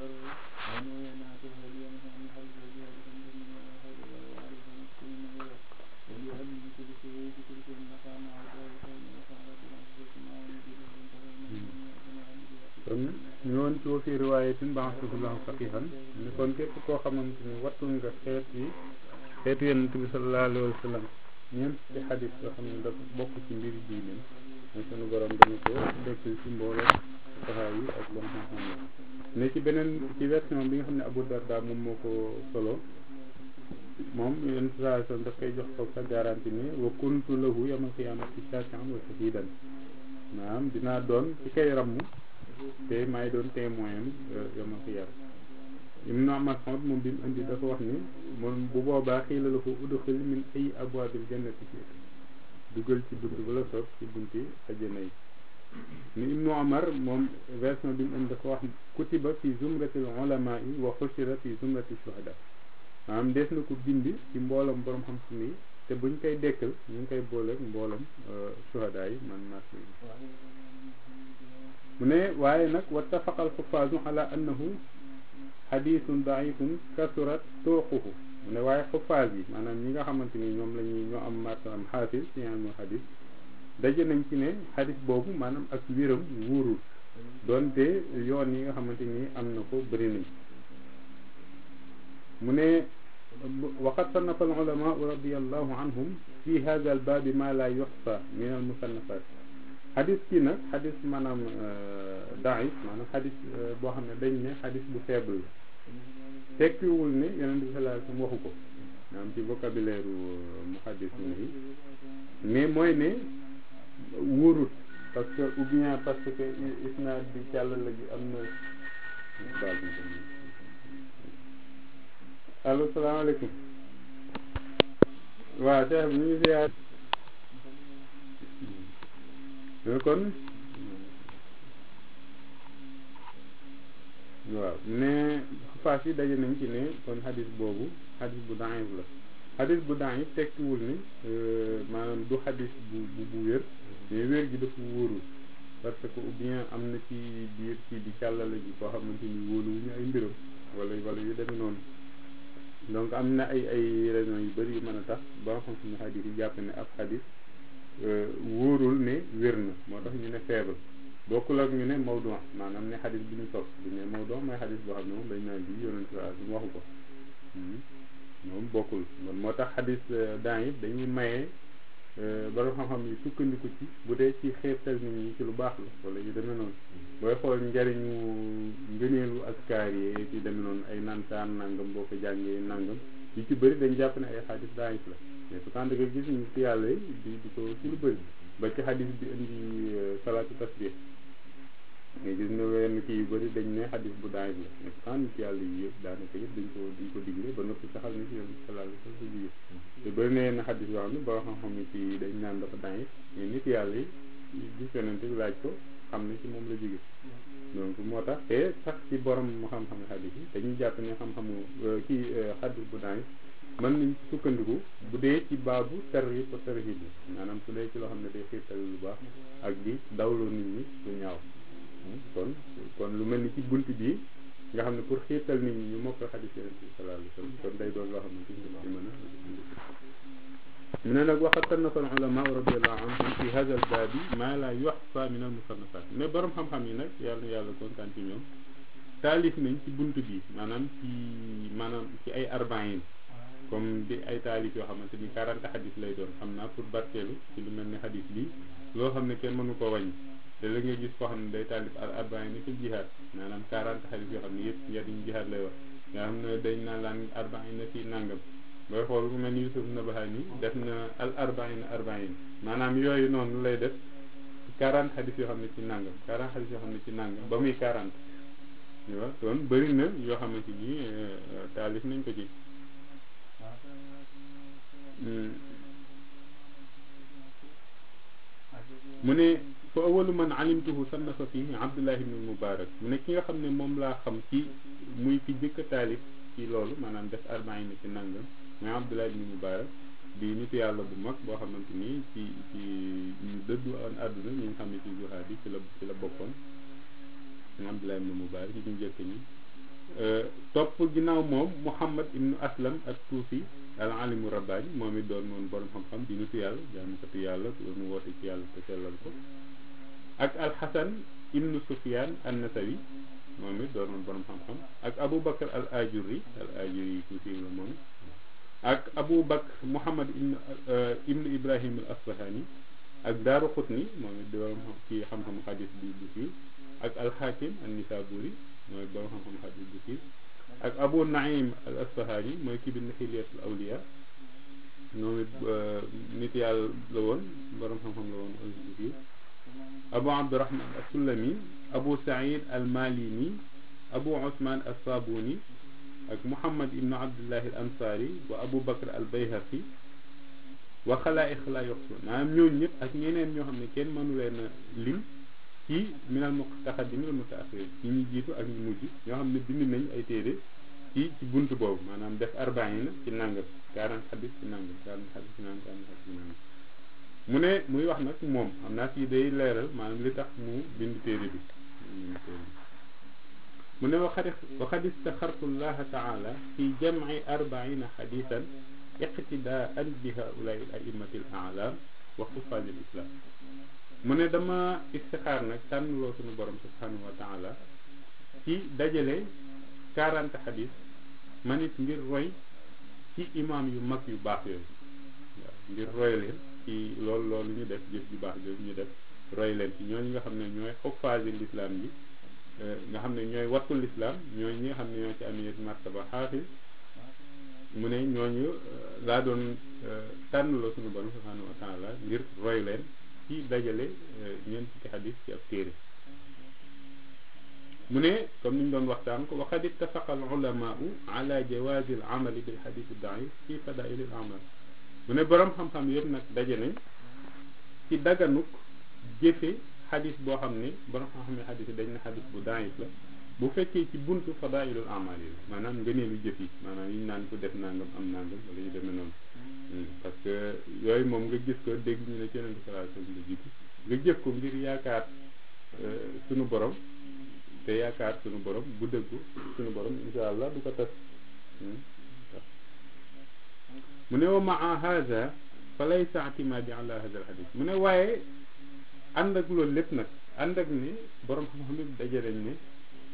kon ñëwoon ci wa fi riwaayatin ba'athahu faqihan ni kon képp koo xamante ni wattul nga xeet yi xeetu yonent bi sallallahu alayhi wa sallam ñeent ci xadis yoo xam ne dafa bokk ci mbiri diine mooy sunu borom dana ko dekkil ci mbooloo saxaa yi ak bon xam-xam yi ne ci beneen ci version bi nga xam ne Abu Darda moom moo ko solo moom yonent sallallahu alayhi wa sallam daf koy jox ko sa garanti ne wa kuntu lahu yawmal qiyaamati shafi'an wa shahidan maanaam dinaa doon ci kay ramm te maay doon témoin am yawmal qiyaama Ibn Mas'ud moom bi mu indi dafa wax ni moom bu boobaa xiila la ko udxil min ay abwaabil jannati ci dugal ci bunt ba la soob ci bunti àjjana yi ni Ibnu Umar moom version bi mu indi dafa wax kutiba fi zumratil ulamaa yi wa xushira fi zumrati shuhada maanaam des na ko bind ci mboolam borom xam-xam yi te buñ koy dekkal ñu ngi koy booleeg mboolam shuhada yi man nas yi mu ne waaye nag wattafaqa alxufaasu ala annahu xadisun daifun kasurat turuquhu mu ne waaye xufaas yi maanaam ñi nga xamante ni ñoom la ñuy ñoo am martaam xaafis ci ilmu xadis daje nañ ci ne xadis boobu maanaam ak wéram wuurul doonte yoon yi nga xamante ni am na ko bëri nañ mu ne waqad sannafa al ulama radiallahu anhum fi hada al baabi ma la yuxsa min al musannafat xadis kii nag xadis maanaam daif maanaam xadis boo xam ne dañ ne xadis bu faible la tekkiwul ne yonent bi sallallahu alayhi wasallam waxu ko maanaam ci vocabulaire muhaddis yi mais mooy ne wóorut parce que ou bien parce que isnaad bi càllala gi am na allo salaamaaleykum waaw Cheikh bi ñu ngi ziyaar kon waaw ne faas yi daje nañ ci ne kon xadis boobu xadis bu daif la xadis bu daif tekkiwul ni maanaam du xadis bu bu bu wér mais wér gi dafa wóorul parce que ou bien am na ci biir ci di càllala ji koo xamante ni wóoluwuñu ay mbiram wala wala yu demee noonu donc am na ay ay raisons yu bëri yu mën a tax ba nga xam suñu xadis yi jàpp ne ab xadis wóorul ne wér na moo tax ñu ne faible bokkul ak ñu ne mawdu maanaam ne xadis bi ñu sos bu ñu ne mawdu mooy xadis boo xam ne moom dañ naan bi yonent bi su waxu ko moom bokkul man moo tax xadis daan yi dañuy maye borom xam-xam yi sukkandiku ci bu dee ci xeetal nit ñi ci lu baax la wala yu demee noonu booy xool njariñu ngëneelu askaar yi ci demee noonu ay nantaan nangam boo ko jàngee nangam yu ci bëri dañ jàpp ne ay xadis daan yi la mais pourtant da nga gis ñu ci yàlla yi di di ko ci lu bëri ba ci xadis bi indi salaatu tasbih nga gis ne wenn kii yu bëri dañ ne xadis bu daay la mais pourtant nit yàlla yi yëpp daanaka yëpp dañ ko dañ ko digle ba noppi saxal ni ci yonent sallallahu alayhi wasallam jóge te bëri na yenn xadis yoo xam ne boo xam-xam ni ci dañ naan dafa daay mais nit yàlla yi gis yonent bi laaj ko xam ne ci moom la jóge donc moo tax te sax ci borom mu xam-xam xadis yi dañuy jàpp ne xam-xamu kii xadis bu daay mën nañ sukkandiku bu dee ci baabu tarhib wa tarhib maanaam su dee ci loo xam ne day xiirtal lu baax ak di dawloo nit ñi lu ñaaw kon kon lu mel ni ci bunt bi nga xam ne pour xiirtal nit ñi ñu mokk xadis yonent bi sallallahu alayhi wasallam kon day doon loo xam ne ci ci mën a mu ne nag waxat tannafa al ulama radiyallahu anhum fi hadha al baabi ma la yuhsa min al musannafat mais borom xam-xam yi nag yàlla yàlla kontaan ci ñoom taalif nañ ci bunt bi maanaam ci maanaam ci ay arbaïn comme di ay taalif yoo xamante ni 40 xadis lay doon xam naa pour barkeelu ci lu mel ni xadis bi loo xam ne kenn mënu ko wàññi te la nga gis koo xam ne day taalif al arbaïn ni ci jihaad maanaam 40 xadis yoo xam ne yëpp njariñ jihaad lay wax nga xam ne dañ naa laan arbaïn na ci nangam booy xool ku mel ni Yusuf Nabahani def na al arbaïn arbaïn maanaam yooyu noonu lay def 40 xadis yoo xam ne ci nangam 40 xadis yoo xam ne ci nangam ba muy 40 waaw kon bëri na yoo xamante ni taalif nañ ko ci mu ne fa awalu man alimtuhu sannafa fihi abdullah ibn mubarak mu ne ki nga xam ne moom laa xam ci muy ki jëkk a taalif ci loolu maanaam def arbaïn ci nangam mooy abdullah ibn mubarak di nitu yàlla bu mag boo xamante ni ci ci ñu dëddu an àdduna ñi nga xam ne ci juhaad yi ci la ci la bokkoon abdullah ibn mubarak ci ñu njëkk ñi topp ginnaaw moom Muhammad ibnu Aslam ak Tuusi al alimu rabbaani moom it doon moom borom xam-xam di nitu yàlla jaamukatu yàlla mu woote ci yàlla te sellal ko ak alxasan ibnu Sufyaan an Nasawi moom it doon moom borom xam-xam ak Abu Bakr al Ajuri al Ajuri Tuusi la moom ak Abu Bakr Muhammad ibnu ibnu Ibrahim al Asbahani ak Daaru Xutni moom it doon ci xam-xamu xadis bi bu siiw ak alxaakim an Nisaburi mooy borom xam-xam xadis bu siiw ak Abu Naim al Asbahani mooy ki bind Xilyatul Awliya moom it nit yàlla la woon borom xam-xam la woon bu siiw Abu Abdurahman as-Sulami Abu Saïd al Malini Abu Usman as-Sabuni ak Muhammad ibnu Abdullahi al Ansari wa Abu Bakr al Bayhaqi wa xalaa'iq laa yuxsuun maanaam ñooñu ñëpp ak ñeneen ñoo xam ne kenn mënu leen a lim ci minal mutaqaddimin wal mutaaxirin ñi ñu jiitu ak ñu mujj ñoo xam ne bind nañ ay téere ci ci bunt boobu maanaam def arbaïna ci nangam 40 xadis ci nangam 40 xadis ci nangam 40 xadis ci nangam mu ne muy wax nag moom xam naa fii day leeral maanaam li tax mu bind téere bi mu ne waxadi waxad istaxartu llaha taala fi jamci arbaina xadisan iqtidaan bi haulai al aimati al alam wa xufaaz al islam mu ne dama istixaar nag tànnloo suñu borom subhanahu wa taala ci dajale 40 xadis man it ngir roy ci imam yu mag yu baax yooyu waaw ngir roy leen ci loolu loolu ñu def jëf ju baax jooju ñu def roy leen ci ñooñu nga xam ne ñooy xuffaasi lislaam yi nga xam ne ñooy wattu lislaam ñooy ñi nga xam ne ñoo ci amee martaba xaafis mu ne ñooñu laa doon tànn la suñu borom subhanahu wa taala ngir roy leen ci dajale ñeent fukki xadis ci ab téere mu ne comme ni ñu doon waxtaan ko waqad ittafaqa al ulamaau ala jawazi al amali bil xadis daif fi fadail al amal mu ne borom xam-xam yëpp nag daje nañ ci daganuk jëfe xadis boo xam ne borom xam-xam ne xadis yi dañ ne xadis bu daif la bu fekkee ci buntu fadailul amal yi la maanaam ngëneelu jëf yi maanaam yi ñu naan ko def nangam am nangam wala yu demee noonu parce que yooyu moom nga gis ko dégg ñu ne ci yonente sallallahu alayhi wasallam la jiitu nga jëf ko ngir yaakaar sunu borom te yaakaar sunu borom bu dëggu sunu borom insha allah du ko tas mu ne wa maa hada fa laysa i'timadi ala hada al hadith mu ne waaye ànd ak loolu lépp nag ànd ak ni borom xam-xam yi daje nañ ne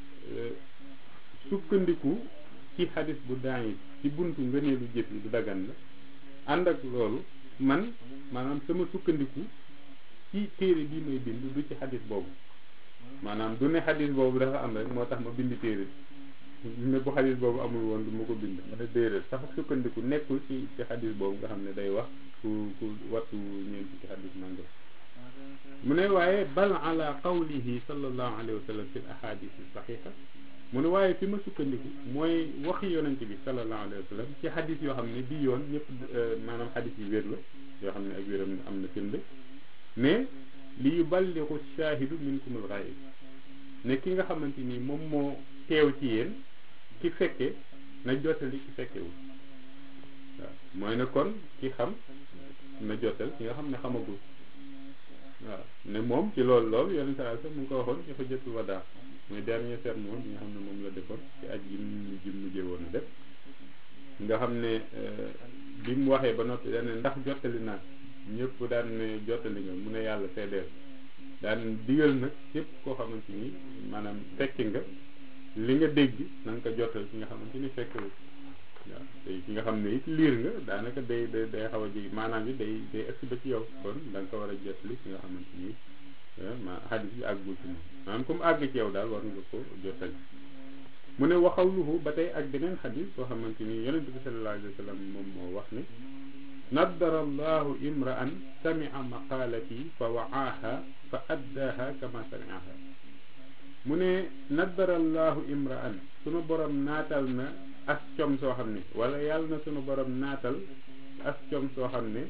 sukkandiku ci xadis bu daañi ci buntu ngëneelu jëf yi du dagan la ànd ak loolu man maanaam sama sukkandiku ci téere bii may bind du ci xadis boobu maanaam du ne xadis boobu dafa am rek moo tax ma bind téere ne bu xadis boobu amul woon du ma ko bind ma ne déedéet sax sukkandiku nekkul ci ci xadis boobu nga xam ne day wax ku ku wattu ñeenti ci xadis nangam mu ne waaye bal ala qawlihi sallallahu alayhi wa sallam fi l ahadis saxixa mu ne waaye fi ma sukkandiku mooy waxi yonente bi sallallahu alayhi wa sallam ci xadis yoo xam ne bii yoon ñëpp maanaam xadis yi wér la yoo xam ne ak wéram am na firnde mais li yuballigu shaahidu minkumul ghaib ne ki nga xamante ni moom moo teew ci yéen ki fekke na jottali ki fekkewul waaw mooy ne kon ki xam na jottal ki nga xam ne xamagul waaw ne moom ci loolu loolu yonent saa sax mu ngi ko waxoon ci xujjatul wadaa mooy dernier sermon bi nga xam ne moom la defoon ci aj gi mu ji mujjee woon a def nga xam ne bi mu waxee ba noppi daan ne ndax jottali naa ñëpp daan ne jottali nga mu ne yàlla seedeel daan digal nag képp koo xamante ni maanaam fekki nga li nga dégg na nga ko jottal ki nga xamante ni fekkewul waaw te ki nga xam ne it liir nga daanaka day day day xaw a ji maanaam it day day ëpp ba ci yow kon da nga ko war a jottali ki nga xamante ni ma xadis bi àggul ci moom maanaam comme àgg ci yow daal war nga ko jottali mu ne waxawluhu ba tey ak beneen xadis boo xamante ni yonent bi sallallahu alayhi wa sallam moom moo wax ne naddara allahu imra'an sami'a maqaalati fa wa'aaha fa addaaha kama sami'aha mu ne naddara allahu imra'an sunu borom naatal na as com soo xam ne wala yàlla na sunu borom naatal as com soo xam ne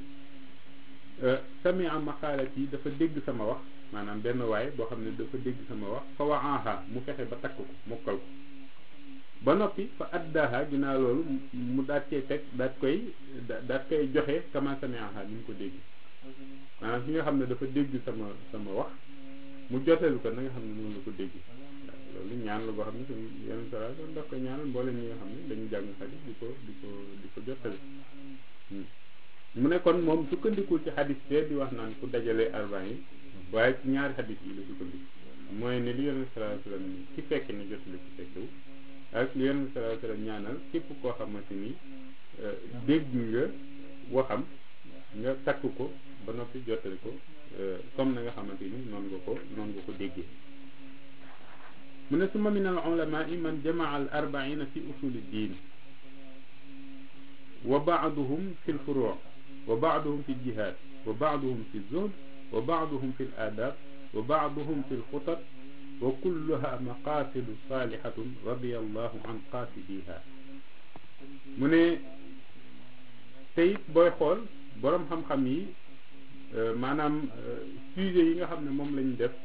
sami'a maqaalati dafa dégg sama wax maanaam benn waay boo xam ne dafa dégg sama wax fa wa'aaha mu fexe ba takk ko mokkal ko ba noppi fa addaaha ginnaaw loolu mu daat cee teg daat koy daat koy joxe kama sami'aha ni mu ko dégg maanaam ki nga xam ne dafa dégg sama sama wax mu joteelu ko na nga xam ne noonu la ko dégg loolu ñaan la boo xam ne suñu yeneen sara doon daf ko ñaanal mboolem ñi nga xam ne dañu jàng xadis di ko di ko di ko jottali mu ne kon moom sukkandikul ci xadis bee di wax naan ku dajalee arbaan yi waaye ci ñaari xadis yi la sukkandiku mooy ne li yonent sallallahu alayhi wasallam ni ci fekke ni jottali ci fekkewu ak li yonent sallallahu alayhi wasallam ñaanal képp koo xamante ni dégg nga waxam nga takk ko ba noppi jottali ko comme na nga xamante ni noonu nga ko noonu nga ko déggee mu ne summa min al ulama man jamaa al arbaina fi usuli diin wa baaduhum fi l furuu wa baaduhum fi ljihad wa baaduhum fi zuhd wa baaduhum fi l adab wa baaduhum fi l xutat wa kulluha maqasidu salihatun radiallahu an qasidiha mu ne teyit booy xool boroom xam-xam yi maanaam sujet yi nga xam ne moom lañ def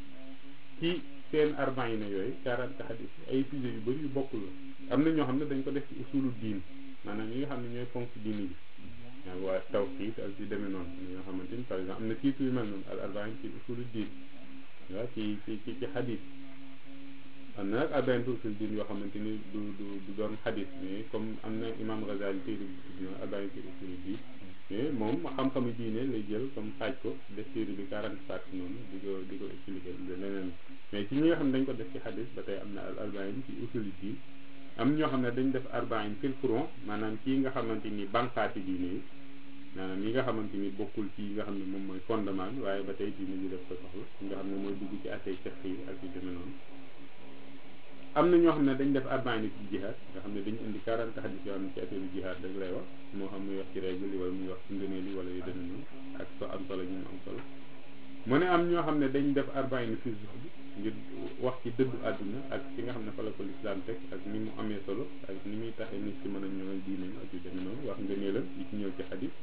ci seen arbaïna yooyu quarante hadis ay sujet yu bëri yu bokkul la am na ñoo xam ne dañ ko def ci usulu diin maanaam yi nga xam ne ñooy fonk diini bi waaw waa tawxiid ak ci demee noonu ñoo xamante ni par exemple am na titre yu mel noonu al arbaïn ci usulu diin waaw ci ci ci ci hadis am na nag arbaïn ci usulu diin yoo xamante ni du du du doon hadis mais comme am na imam Ghazali téere bi tudd na arbaïn ci usulu diin mais moom xam-xamu diine lay jël comme xaaj ko def téere bi quarante parties noonu di ko di ko expliquer leneen mais ci ñi nga xam ne dañ ko def ci hadis ba tey am na al arbaïn ci usulu diin am ñoo xam ne dañ def arbaïn fil furon maanaam ci nga xamante ni banqaati diine yi maanaam yi nga xamante ni bokkul ci yi nga xam ne moom mooy fondement bi waaye ba tey diine ji def ko soxla nga xam ne mooy dugg ci attey fiqh yi ak yu demee noonu am na ñoo xam ne dañ def arbaïn ci jihaad nga xam ne dañu indi 40 hadis yoo xam ne ci affaire jihaad rek lay wax moo xam muy wax ci règle yi wala muy wax ci ngëneel yi wala yu demee noonu ak so am solo ñu mu am solo mu ne am ñoo xam ne dañ def arbaïn fi zuhd ngir wax ci dëddu àdduna ak ci nga xam ne fa la ko lislaam teg ak ni mu amee solo ak ni muy taxee nit ci mën a ñëwal diineem ak yu demee noonu wax ngëneelam yi ci ñëw ci xadis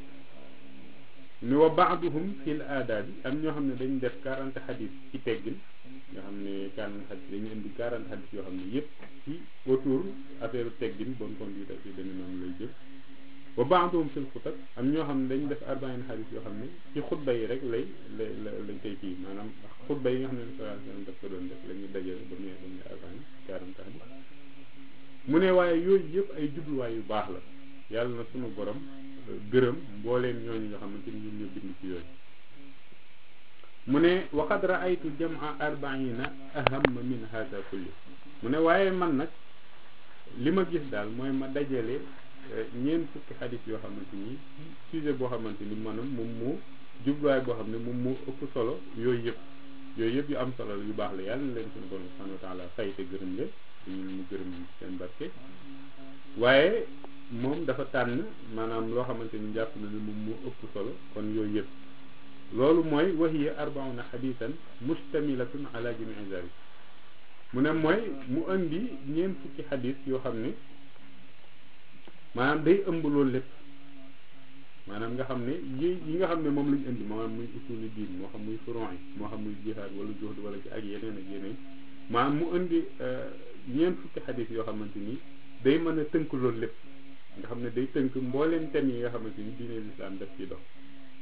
ni wa baaduhum fil aadaabi am ñoo xam ne dañ def 40 xadis ci teggin nga xam ne 40 xadis dañu indi 40 xadis yoo xam ne yëpp ci autour affaire teggin bonne conduite ak yu demee noonu lay jël wa baaduhum fil xutat am ñoo xam ne dañ def arbaïn xadis yoo xam ne ci xutba yi rek lay lay lañ koy kii maanaam xutba yi nga xam ne sallallahu alayhi wasallam daf ko doon def la ñuy dajale ba muy ba muy arbaïn 40 xadis mu ne waaye yooyu yëpp ay jubluwaay yu baax la yàlla na sunu borom gërëm mbooleem ñooñu nga xamante ni ñoom ñoo bind ci yooyu mu ne waqad raaytu jamaa arbaina ahamma min hada kulli mu ne waaye man nag li ma gis daal mooy ma dajale ñeent fukki xadis yoo xamante ni sujet boo xamante ni maanaam moom moo jubluwaay boo xam ne moom moo ëpp solo yooyu yëpp yooyu yëpp yu am solo la yu baax la yàlla na leen suñu borom subhanahu wa taala fay te gërëm leen dañu mu gërëm seen barke waaye moom dafa tànn maanaam loo xamante ni jàpp na ne moom moo ëpp solo kon yooyu yëpp loolu mooy wahiya arbauna xadisan mustamilatun ala jamii zalik mu ne mooy mu indi ñeent fukki xadis yoo xam ne maanaam day ëmb loolu lépp maanaam nga xam ne yi yi nga xam ne moom lañu indi maanaam muy usuli diin moo xam muy furon yi moo xam muy jihaad wala zuhd wala ci ak yeneen ak yeneen maanaam mu indi ñeent fukki xadis yoo xamante ni day mën a tënk loolu lépp nga xam ne day tënk mbooleem thèmes yi nga xamante ni diine lislaam daf ciy dox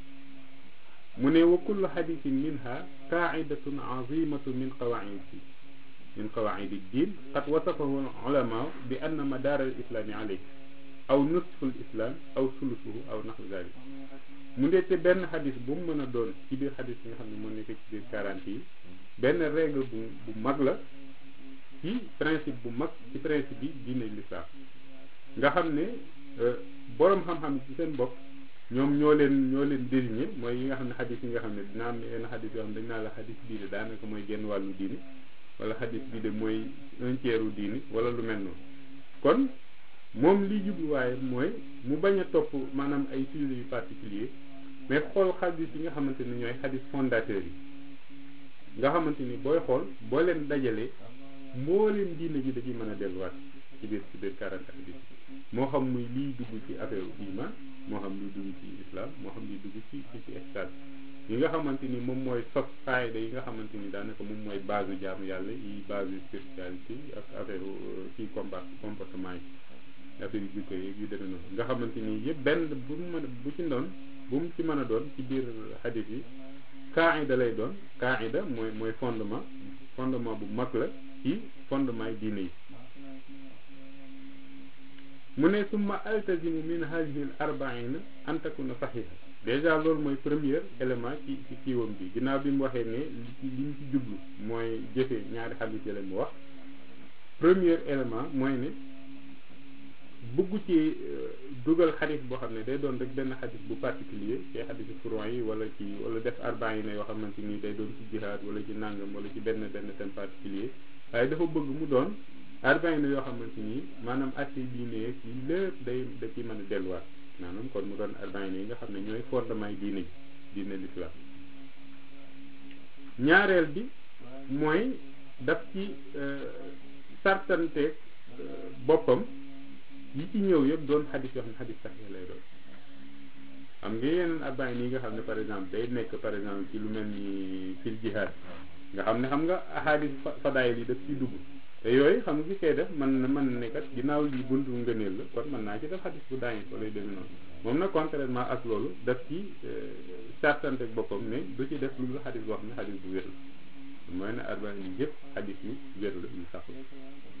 mu ne wa kullu xadisin minha qaidatun azimatu min qawaidi min qawaidi ddin qad wasafahu ulama bi anna madar al islami alayh aw nusfu l islam aw sulusuhu aw naxu zalik mu ndee te benn xadis bu mu mën a doon ci biir xadis yi nga xam ne moo nekk ci biir quarante yi benn règle bu bu mag la ci principe bu mag ci principe bi diine lislaam nga xam ne boroom xam-xam ci seen bopp ñoom ñoo leen ñoo leen désigné mooy yi nga xam ne xadis yi nga xam ne dina am yenn xadis yoo xam ne dañ naa la xadis bii de daanaka mooy genn wàllu diine wala xadis bii de mooy un tiers u diine wala lu mel noonu kon moom li jubluwaaye mooy mu bañ a topp maanaam ay sujets yu particulier mais xool xadis yi nga xamante ni ñooy xadis fondateurs yi nga xamante ni booy xool boo leen dajalee mbooleem diine ji da ciy mën a delluwaat ci biir ci biir quarante hadis moo xam muy liy dugg ci affaire iman moo xam liy dugg ci islam moo xam liy dugg ci ci ci ihsan yi nga xamante ni moom mooy sos faayda yi nga xamante ni daanaka moom mooy base u jaamu yàlla yi base u spiritualité ak affaire ci compa comportement yi affaire yu jikko yi yu demee noonu nga xamante ni yëpp benn bu mu mën bu ci doon bu mu ci mën a doon ci biir hadis yi qaida lay doon qaida mooy mooy fondement fondement bu mag la ci fondement yi diine yi mu ne summa altazimu min hadihi al arbaina an takuna saxiha déjà loolu mooy premier élément ci ci kiiwam bi ginnaaw bi mu waxee ne li ci li ñu ci jublu mooy jëfee ñaari xadis yi mu wax premier élément mooy ne bëgg ci dugal xadis boo xam ne day doon rek benn xadis bu particulier ci xadisi furon yi wala ci wala def arbaina yoo xamante ni day doon ci jihaad wala ci nàngam wala ci benn benn thème particulier waaye dafa bëgg mu doon arbaina yoo xamante ni maanaam atte diine yi lépp day da ci mën a delluwaat maanaam kon mu doon arbaina yi nga xam ne ñooy fondement yi diine ji diine l'islam ñaareel bi mooy daf ci sartanteeg boppam yi ci ñëw yëpp doon xadis yoo xam ne xadis sax lay doon xam nga yeneen arbaina yi nga xam ne par exemple day nekk par exemple ci lu mel ni fil jihad nga xam ne xam nga ahadis fadaayil yi daf ciy dugg te yooyu xam nga ki koy def man na mën ne kat ginnaaw lii buntu ngëneel la kon mën naa ci def xadis bu daañu ko lay demee noonu moom nag contrairement ak loolu daf ci sartante ak boppam ne du ci def lu dul xadis boo xam ne xadis bu wér la mooy ne arbain yi yëpp xadis yu wér la yu sax la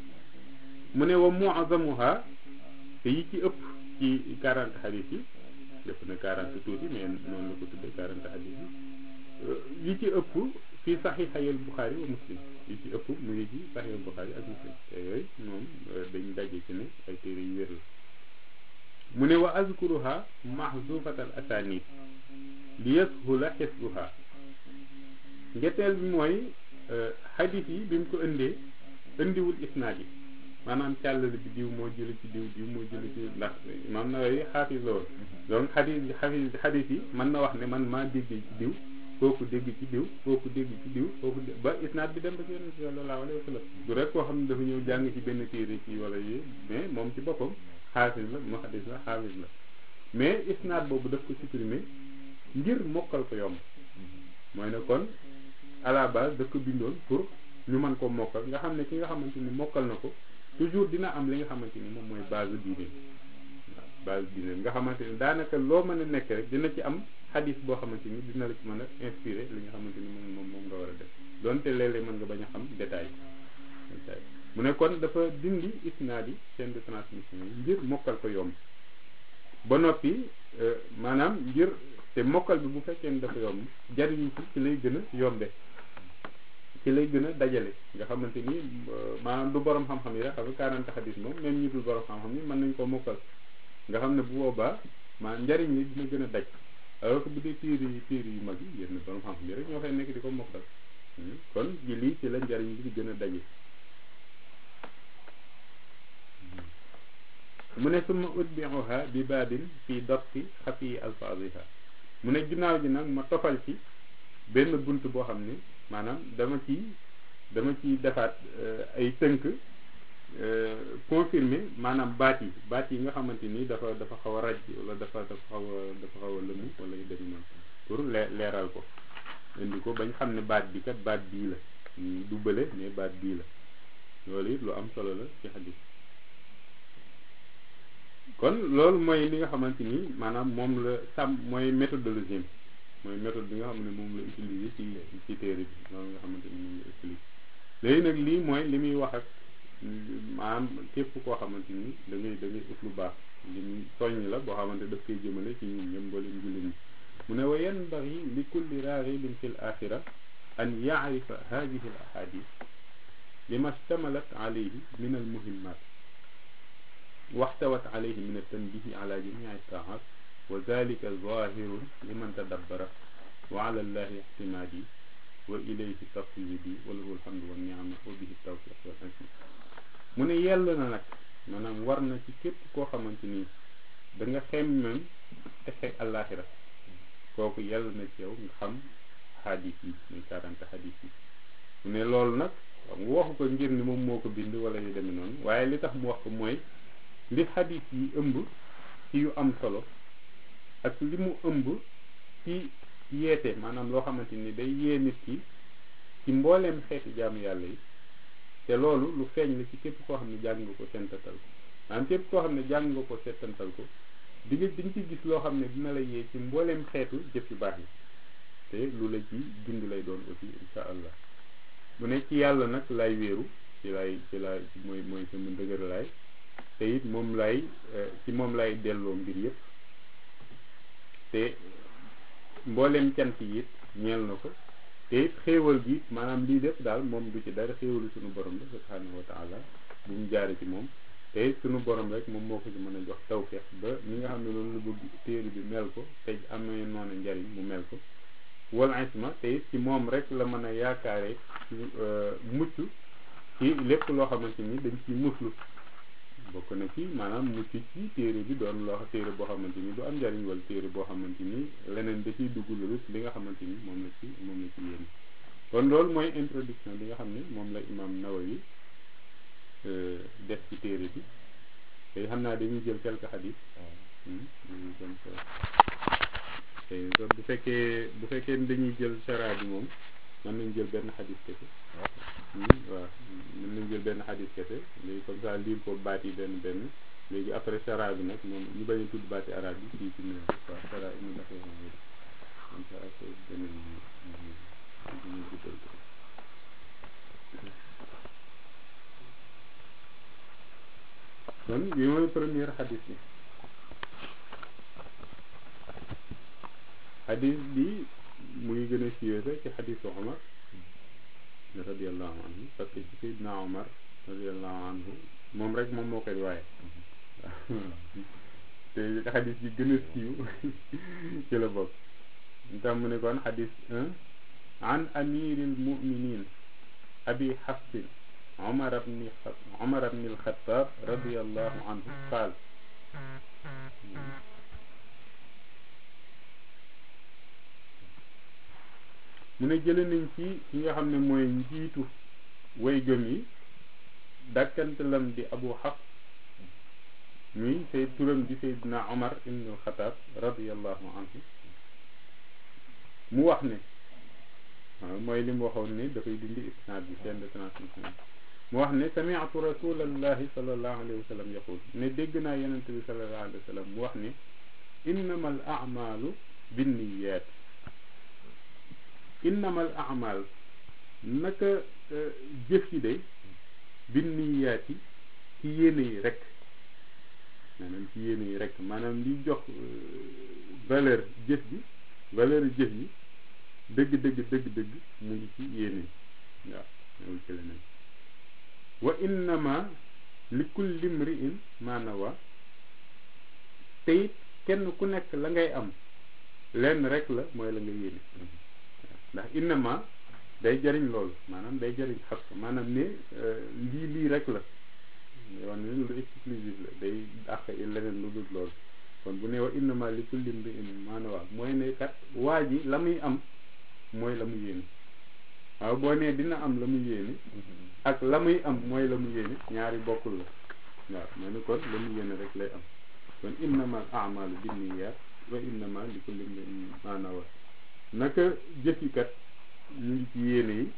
mu ne wa muazamuha te yi ci ëpp ci quarante xadis yi def na quarante tuuti mais noonu la ko tuddee quarante xadis yi yi ci ëpp fii saxiixayal Buxaari wa Muslim yi ci ëpp mu ngi ci saxiixayal Buxaari ak Muslim te yooyu moom dañ daje ci ne ay téere yu wér la mu ne wa azkuruha mahzufatal asanid li yashula xisbuha ngetteel bi mooy xadis yi bi mu ko indee indiwul isnaad yi maanaam càllale bi diw moo jële ci diw diw moo jële ci ndax imaam Nawawi xaafis la woon donc xadis xadis xadis yi mën na wax ne man maa déggee ci diw kooku dégg ci diw kooku dégg ci diw kooku ba isnaad bi dem ba ci yonent bi sallallahu alayhi wa sallam du rek koo xam ne dafa ñëw jàng ci benn téere ci wala yi mais moom ci boppam xaafis la muhaddis la xaafis la mais isnaad boobu daf ko supprimer ngir mokkal ko yomb mooy ne kon à la base daf ko bindoon pour ñu mën ko mokkal nga xam ne ki nga xamante ni mokkal na ko toujours dina am li nga xamante ni moom mooy base diine waaw base diine nga xamante ni daanaka loo mën a nekk rek dina ci am xadis boo xamante ni dina la ci mën a inspiré li nga xamante ni moom moom moom nga war a def donte léeg-léeg mën nga bañ a xam détail détail mu ne kon dafa dindi isnaad yi chaîne de transmission yi ngir mokkal ko yomb ba noppi maanaam ngir te mokkal bi bu fekkee ni dafa yomb jariñu ci ci lay gën a yombe ci lay gën a dajale nga xamante ni maanaam du borom xam-xam yi rek xam nga 40 xadis moom même ñi dul borom xam-xam yi mën nañ koo mokkal nga xam ne bu boobaa maanaam njariñ li dina gën a daj alors que bu dee tiir yi tiir yu mag yi yéen borom xam-xam yi rek ñoo fay nekk di ko mokkal kon ji lii ci la njariñ li di gën a daje mu ne suma utbiuha bi baabin fii dopti xafi alfaadiha mu ne ginnaaw ji nag ma tofal ci benn bunt boo xam ne maanaam dama ci dama ci defaat ay tënk confirmer maanaam baat yi baat yi nga xamante ni dafa dafa xaw a raj wala dafa dafa xaw a dafa xaw a lëmu wala yu demee noonu pour leeral ko indi ko bañ xam ne baat bi kat baat bii la du bële mais baat bii la loolu it lu am solo la ci xadis kon loolu mooy li nga xamante ni maanaam moom la sàmm mooy méthodologie mooy méthode bi nga xam ne moom la utiliser ci ci téere bi loolu nga xamante ni moom la utiliser léegi nag lii mooy li muy wax ak maanaam képp koo xamante ni da ngay da ngay ut lu baax li muy soññ la boo xamante daf koy jëmale ci ñun ñëpp mboolem jullit ñi mu ne wa yanbaghi li kulli raghibin fil axira an yaarifa hadihi al ahadith lima shtamalat alayhi min al muhimmat waxtawat alayhi min at-tanbihi ala jamii at-taa'at wa dhalika zahirun liman tadabbara wa ala allahi ihtimadi wa ilayhi tafwidi wa lahu alhamdu wa ni'ma wa bihi tawfiq wal hikma mu ne yell na nag maanaam war na ci képp koo xamante ni da nga xemmem texe àllaaxira kooku yell na ci yow nga xam xadis yi muy quarante xadis yi mu ne loolu nag mu waxu ko ngir ni moom moo ko bind wala yu demee noonu waaye li tax mu wax ko mooy li xadis yi ëmb ci yu am solo ak li mu ëmb ci yeete maanaam loo xamante ni day yee nit ki ci mbooleem xeeti jaamu yàlla yi te loolu lu feeñ la ci képp koo xam ne jàng nga ko seetantal ko maanaam képp koo xam ne jàng nga ko seetantal ko di nga di nga ci gis loo xam ne dina la yee ci mbooleem xeetu jëf yu baax yi te lu la ci dund lay doon aussi insha allah mu ne ci yàlla nag lay wéeru ci lay ci lay mooy mooy sama dëgër laay te it moom lay ci moom lay delloo mbir yëpp te mboolem cant yi it ñeel na ko te it xéewal gi maanaam lii lépp daal moom du ci dara xéewalu suñu borom la subhanahu wa taala bu mu jaare ci moom te it suñu borom rek moom moo ko ci mën a jox tawfeex ba ñi nga xam ne loolu la bëgg téere bi mel ko te amee noonu njariñ mu mel ko wal isma te it ci moom rek la mën a yaakaare mucc ci lépp loo xamante ni dañ ciy muslu bokk na ci maanaam mucc ci téere bi doon loo téere boo xamante ni du am njariñ wala téere boo xamante ni leneen da ciy dugg lu li nga xamante ni moom la ci moom la ci yéen kon loolu mooy introduction bi nga xam ne moom la imam Nawawi def ci téere bi te xam naa dañuy jël quelques hadith tey bu fekkee bu fekkee dañuy jël chara bi moom mën nañ jël benn hadith kese waaw mën nañ jël benn hadith kese léegi comme ça liir ko baat yi benn benn léegi après chara bi nag moom ñu bañ a tudd baati arab bi fii ci néew waaw chara yi ñu defee moom comme ça après beneen ñu guddal ko kon bi mooy première xadis bi xadis bi muy gën a siiwee ci xadisu Omar radiallahu anhu parce que ci Seydina Omar radiallahu anhu moom rek moom moo koy waaye te xadis bi gën a siiw ci la bokk tax mu ne kon xadis un an amiril muminin abi xafsin عمر بن عمر بن الخطاب رضي الله عنه قال mu ne jële nañ ci ki nga xam ne mooy njiitu way gëm yi dàkkantalam di abu xaf muy say turam di saydina omar ibn alxataab radiallahu anhu mu wax ne waaw mooy li mu waxoon ne dafay dindi isnaad bi chaîne de transmission mu wax ne sami'tu rasulallahi sallallahu alayhi wa sallam yaqul ne dégg naa yonente bi sallallahu alayhi wa sallam mu wax ne innama al a'malu binniyat innama al a'mal naka jëf yi day binniyaat yi ci yéene yi rek maanaam ci yéene yi rek maanaam li jox valeur jëf bi valeur jëf yi dëgg dëgg dëgg dëgg mu ngi ci yéene yi waaw ñëwul ci leneen wa innama li kulli mri'in ma nawa te it kenn ku nekk la ngay am lenn rek la mooy la nga yéene ndax innama day jariñ loolu maanaam day jariñ xas maanaam ne lii lii rek la yoon ne lu exclusif la day dàq leneen lu dul loolu kon bu ne wa innama li kulli mri'in ma nawa mooy ne kat waa ji la muy am mooy la mu yéene waaw boo nee dina am la mu yéene ak la muy am mooy la mu yéene ñaari bokkul la waaw moo ne kon la mu yéene rek lay am kon innama al a'malu binniyat wa innama li kulli imrin ma nawa naka jëfikat ñu ngi ci yéene yi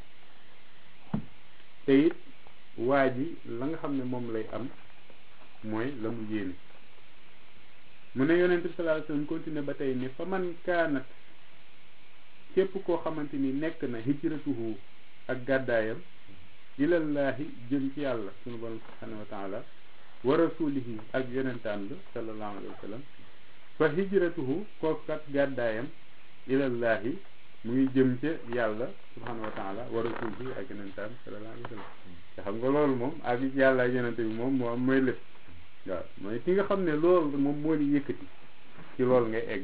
te it waa ji la nga xam ne moom lay am mooy la mu yéene mu ne yonent bi sallallahu alayhi wasallam continuer ba tey ne fa man kaanat képp koo xamante ni nekk na hijratuhu ak gàddaayam ilallahi jëm ci yàlla sunu borom subhanahu wa taala wa rasulihi ak yonentaan ba sallallahu alayhi wa sallam fa hijratuhu kookat gàddaayam ilallahi mu ngi jëm ca yàlla subhanahu wa taala wa rasulihi ak yonentaan sallallahu alayhi wa sallam te xam nga loolu moom ak yàlla ak yonente bi moom moo am mooy lépp waaw mooy ki nga xam ne loolu moom moo di yëkkati ci loolu ngay egg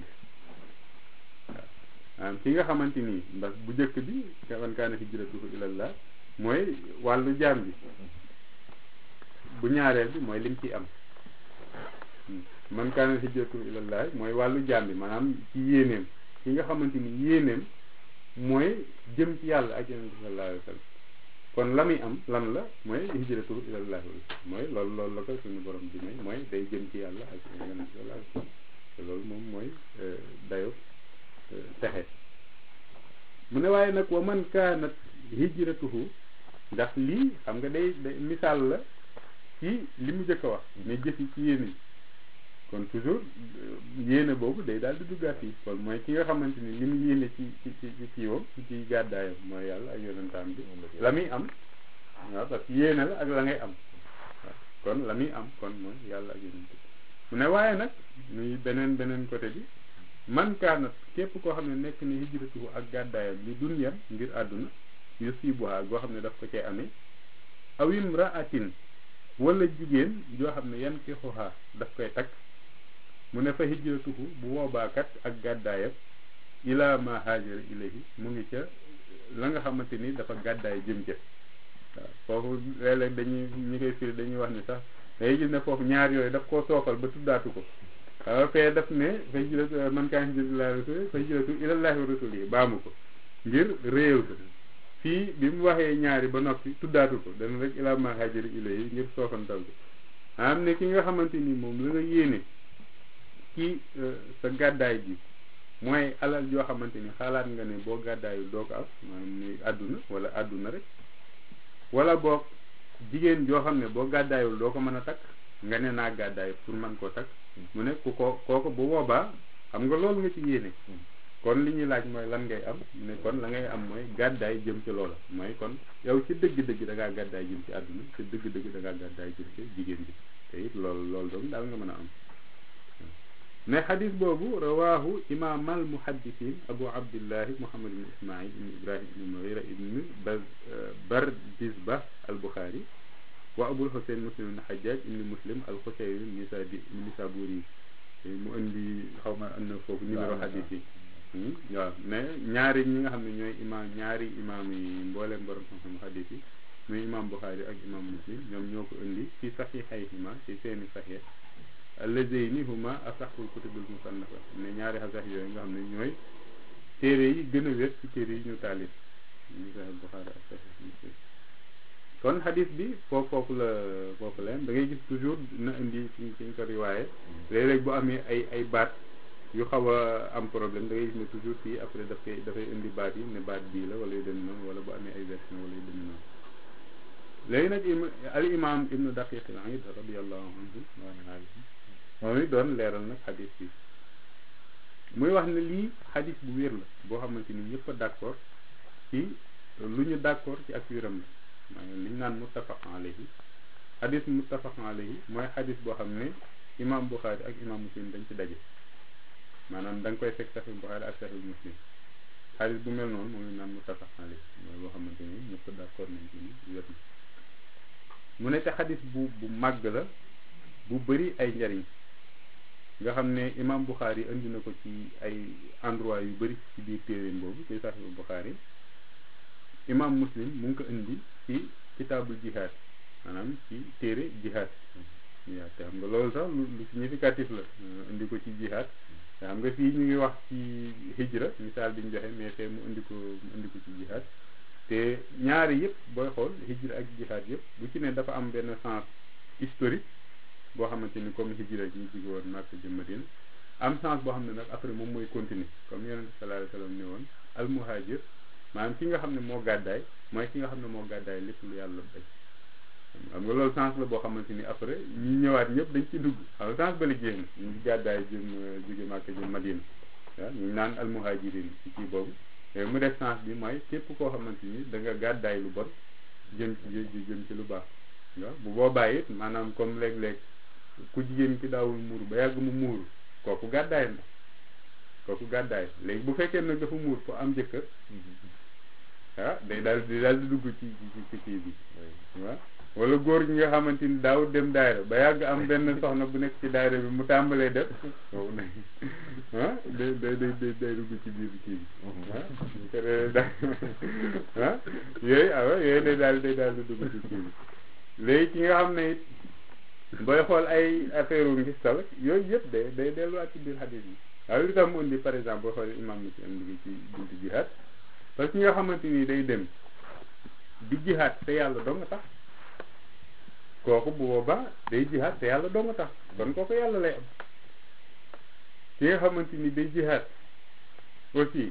waaw ki nga xamante ni ndax bu njëkk bi man kaana hijratuhu ilallah mooy wàllu jaam bi bu ñaareel bi mooy lim ci am man kaana hijratuhu ilallah mooy wàllu jaam bi maanaam ci yéeneem ki nga xamante ni yéeneem mooy jëm ci yàlla ak yonent bi sallallahu alayhi wa sallam kon la muy am lan la mooy hijratuhu ilallah mooy loolu loolu la ko suñu borom bi may mooy day jëm ci yàlla ak yonent bi sallallahu alayhi wa sallam te loolu moom mooy dayo texe mu ne waaye nag wa man kaanat hijratuhu ndax lii xam nga day day misaal la ci li mu jëkk a wax mais jëfi ci yéene yi kon toujours yéene boobu day daal di duggaat yi kon mooy ki nga xamante ni li mu yéene ci ci ci ci kiiwam ci gàddaayam mooy yàlla ak yonentaam bi la muy am waaw parce que yéene la ak la ngay am waaw kon la muy am kon mooy yàlla ak yonent bi mu ne waaye nag muy beneen beneen côté bi man kaanat képp koo xam ne nekk ni hijratuhu ak gàddaayam li dunyan ngir àdduna yusibuha goo xam ne daf ko cay amee aw imraatin wala jigéen joo xam ne yan ki xuxaa daf koy takk mu ne fa hijratuhu bu boobaakat ak gàddaayam ila ma haajara ilayhi mu ngi ca la nga xamante ni dafa gàddaay jëm ca waaw foofu léeg-léeg dañuy ñi koy firi dañuy wax ni sax day gis ne foofu ñaar yooyu daf koo soofal ba tuddaatu ko waaw fee daf ne fa hijratu man kaan hijratu ila rasul fa hijratu ilallahi wa rasulihi baamu ko ngir réew ko fii bi mu waxee ñaari ba noppi tuddaatu ko dana rek ila ma haajara ilayhi ngir soofantal ko am ne ki nga xamante ni moom la nga yéene ci sa gàddaay bi mooy alal joo xamante ni xalaat nga ne boo gàddaayu doo ko am maanaam muy àdduna wala àdduna rek wala boog jigéen joo xam ne boo gàddaayul doo ko mën a takk nga ne naa gàddaay pour mën koo takk mu ne ku ko kooku bu boobaa xam nga loolu nga ci yéene kon li ñuy laaj mooy lan ngay am ne kon la ngay am mooy gàddaay jëm ci loola mooy kon yow ci dëgg-dëgg da ngaa gàddaay jëm ci àdduna ci dëgg-dëgg da ngaa gàddaay jëm ci jigéen bi te it loolu loolu doom daal nga mën a am mais xadis boobu rawahu imam al muhaddisin abu abdillahi muhammad ibn ismail ibn ibrahim ibn mughira ibn bardisba al buxaari wa abul husayn muslim ibn hajjaj ibn muslim al xusayri nisadi nisaburi mu indi xaw ma am na foofu numéro xadis yi waaw mais ñaari ñi nga xam ne ñooy imam ñaari imam yi mbooleem borom xam-xam xadis yi muy imam buxaari ak imam muslim ñoom ñoo ko indi ci saxiixayhima ci seeni saxiix allazayni huma asaxul kutubil musannafa ne ñaari xasax yooyu nga xam ne ñooy téere yi gën a wér ci téere yi ñu taalif ñu sax Buxaari ak Sahih Muslim kon xadis bi foofu foofu la foofu la da ngay gis toujours na indi fi fi ñu ko riwaaye léeg-léeg bu amee ay ay baat yu xaw a am problème da ngay gis ne toujours fii après dafay dafay indi baat yi ne baat bii la wala yu dem noonu wala bu amee ay version wala yu dem noonu léegi nag al imam ibnu daqiq al aid radiallahu anhu moom it doon leeral nag xadis bi muy wax ne lii xadis bu wér la boo xamante ni ñëpp a d'accord ci lu ñu d'accord ci ak wéram la maanaam li ñu naan muttafaq alayhi xadis muttafaq alayhi mooy xadis boo xam ne imam Buxaari ak imam muslim dañ ci daje maanaam da nga koy fekk saxi Buxaari ak saxi muslim xadis bu mel noonu moom lañ naan muttafaq alayhi mooy boo xamante ni ñëpp d'accord nañ ci ni wér na mu ne te xadis bu bu màgg la bu bëri ay njariñ nga xam ne imam Bukhari indi na ko ci ay endroit yu bëri ci biir téeréem boobu ci Sahih Bukhari imam Muslim mu ngi ko indi ci kitaabul jihad maanaam ci téere jihad jihad te xam nga loolu sax lu significatif la indi ko ci jihad te xam nga fii ñu ngi wax ci hijra misaal bi ñu joxe mais fee mu indi ko mu indi ko ci jihad te ñaari yëpp booy xool hijra ak jihad yëpp bu ci ne dafa am benn sens historique boo xamante ni comme hijra ñu jóge woon Makka jëm Madina am sens boo xam ne nag après moom mooy continuer comme yonente sallallahu alayhi wasallam ne woon al muhajir maanaam ki nga xam ne moo gàddaay mooy ki nga xam ne moo gàddaay lépp lu yàlla bañ xam nga loolu sens la boo xamante ni après ñi ñëwaat ñëpp dañ ci dugg xam nga sens ba la génn ñu ngi gàddaay jëm jóge Makka jëm Madina waaw ñu naan al muhajirin ci kii boobu léegi mu def sens bi mooy képp koo xamante ni da nga gàddaay lu bon jëm ci jëm ci lu baax waaw bu boobaa it maanaam comme léeg-léeg ku jigéen ki daawul muuru ba yàgg mu muuru kooku gàddaay na kooku gàddaay léegi bu fekkee nag dafa muur pour am jëkkër ah day daal di daal di dugg ci ci kii bi waaw wala góor gi nga xamante ni daawul dem daayira ba yàgg am benn soxna bu nekk ci daayira bi mu tàmbalee def kooku nag ah day day day day dugg ci biir kii bi ah yooyu ah yooyu day daal day daal di dugg ci kii bi léegi ki nga xam ne it booy xool ay affaire u ngistal yooyu yëpp day day delluwaat ci biir xadis yi waaye li tax mu indi par exemple booy xool imam ni ci am liggéey ci buntu jihaad parce que ñi nga xamante ni day dem di jihaad te yàlla doo nga tax kooku bu boobaa day jihaad te yàlla doo nga tax kon kooku yàlla lay am ki nga xamante ni day jihaad aussi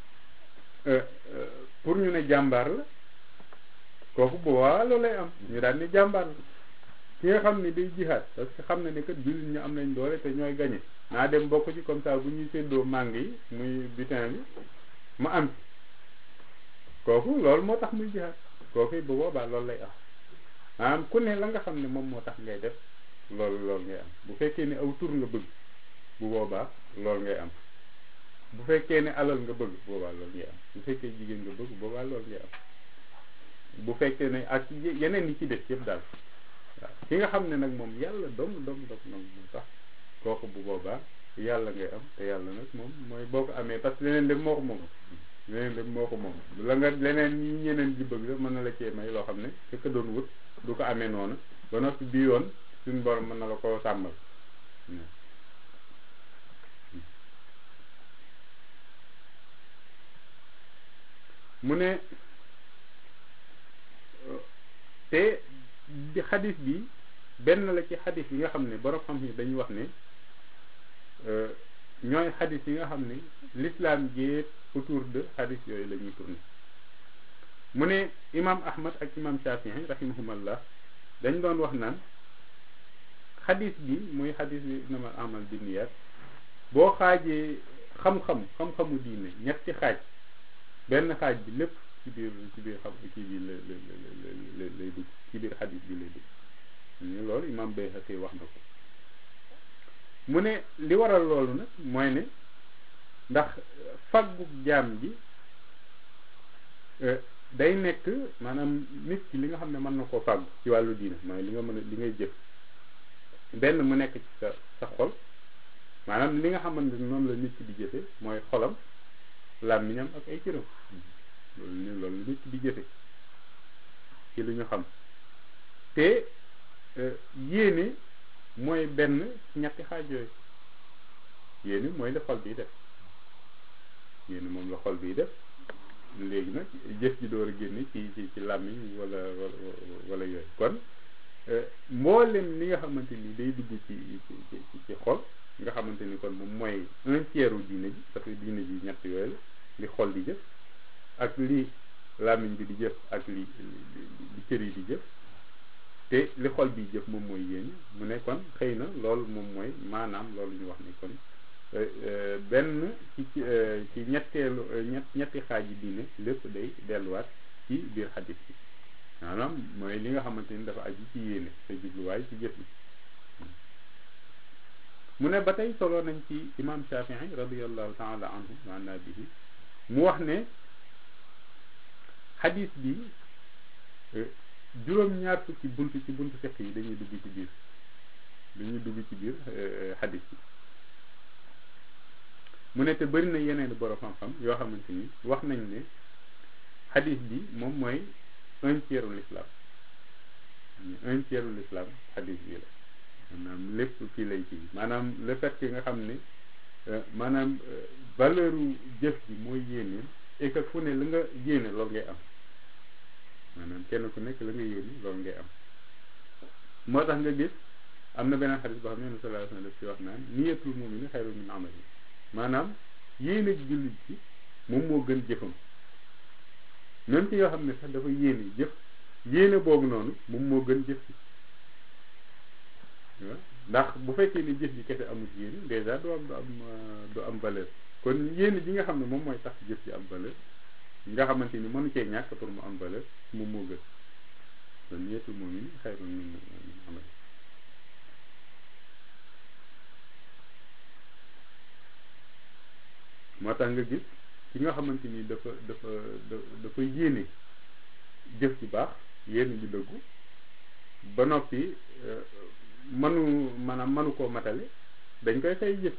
pour ñu ne jàmbaar la kooku bu boobaa loolu lay am ñu daal ni jàmbaar la ki nga xam ne day jihaad parce que xam na ne kat jullit ñu am nañ doole te ñooy gañe naa dem bokk ci comme ça bu ñuy séddoo màng yi muy butin bi ma am ci kooku loolu moo tax muy jihaad kooku bu boobaa loolu lay am maanaam ku ne la nga xam ne moom moo tax ngay def loolu loolu ngay am bu fekkee ne aw tur nga bëgg bu boobaa loolu ngay am bu fekkee ne alal nga bëgg boobaa loolu ngay am bu fekkee jigéen nga bëgg boobaa loolu ngay am bu fekkee ne ak yeneen yi ci def yëpp daal waaw ki nga xam ne nag moom yàlla dom dom dom dom moo tax kooku bu boobaa yàlla ngay am te yàlla nag moom mooy boo ko amee parce que leneen dem moo ko moom leneen dem moo ko moom la nga leneen ñi ñeneen ji bëgg mën na la cee may loo xam ne fekk doon wut du ko amee noonu ba noppi bii yoon suñu borom mën na la koo sàmmal mu ne te di xadis bi benn la ci xadis yi nga xam ne borom xam ni dañuy wax ne ñooy xadis yi nga xam ne l'islam jéet autour de xadis yooyu la ñuy tourné mu ne imam ahmad ak imam shafii rahimahumallah dañ doon wax naan xadis bi muy xadis bi innamal amal binniyat boo xaajee xam-xam xam-xamu diine ñetti xaaj benn xaaj bi lépp ci biir ci biir xam ci biir la la lay dugg ci biir xadis bi lay dugg ñu loolu imam Bayhaqi wax na ko mu ne li waral loolu nag mooy ne ndax faggu jaam bi day nekk maanaam nit ki li nga xam ne mën na koo fàggu ci wàllu diina mooy li nga mën a li ngay jëf benn mu nekk ci sa sa xol maanaam li nga xamante ne noonu la nit ki di jëfe mooy xolam làmmiñam ak ay cëram loolu ni loolu nit ki di jëfe ci li ñu xam te yéene mooy benn ñetti xaaj yooyu yéene mooy la xol biy def yéene moom la xol biy def léegi nag jëf ji door a génne ci ci ci làmmiñ wala wala yooyu kon mboolem li nga xamante ni day dugg ci ci ci xol nga xamante ni kon moom mooy un tiers u diine ji parce que diine ji ñett yooyu la li xol di jëf ak li làmmiñ bi di jëf ak li li cër yi di jëf te li xol bi jëf moom mooy yéene mu ne kon xëy na loolu moom mooy maanaam loolu ñu wax ni kon benn ci ci ñetteelu ñett ñetti xaaj yi diine lépp day delluwaat ci biir xadis bi maanaam mooy li nga xamante ni dafa aju ci yéene te jubluwaay ci jëf bi mu ne ba tey solo nañ ci imam Shafii radiallahu taala anhu wa anna bihi mu wax ne xadis bi juróom-ñaar fukki bunt ci buntu fiq yi dañuy dugg ci biir dañuy dugg ci biir xadis bi mu ne te bëri na yeneen borom xam-xam yoo xamante ni wax nañ ne xadis bi moom mooy un tiers u l'islam un tiers u l'islam xadis bi la maanaam lépp fii lay kii maanaam le fait que nga xam ne maanaam valeur u jëf bi mooy yéene et que fu ne la nga yéene loolu ngay am maanaam kenn ku nekk la nga yéene loolu ngay am moo tax nga gis am na beneen xadis boo xam ne sallallahu alayhi wa sallam daf ci wax naan niyatul mu'mini xayrun min amali maanaam yéene jullit ci moom moo gën jëfam même ci yoo xam ne sax dafa yéene jëf yéene boobu noonu moom moo gën jëf ci ndax bu fekkee ni jëf ji kese amul yéene déjà du am du am du am valeur kon yéene ji nga xam ne moom mooy tax jëf ji am valeur nga xamante ni mënu cee ñàkk pour mu am valeur moom moo gën kon niyatul mu'min xayrun min amali moo tax nga gis ki nga xamante ni dafa dafa dafa yéene jëf ci baax yéene ji dëggu ba noppi manu maanaam manu koo matale dañ koy fay jëf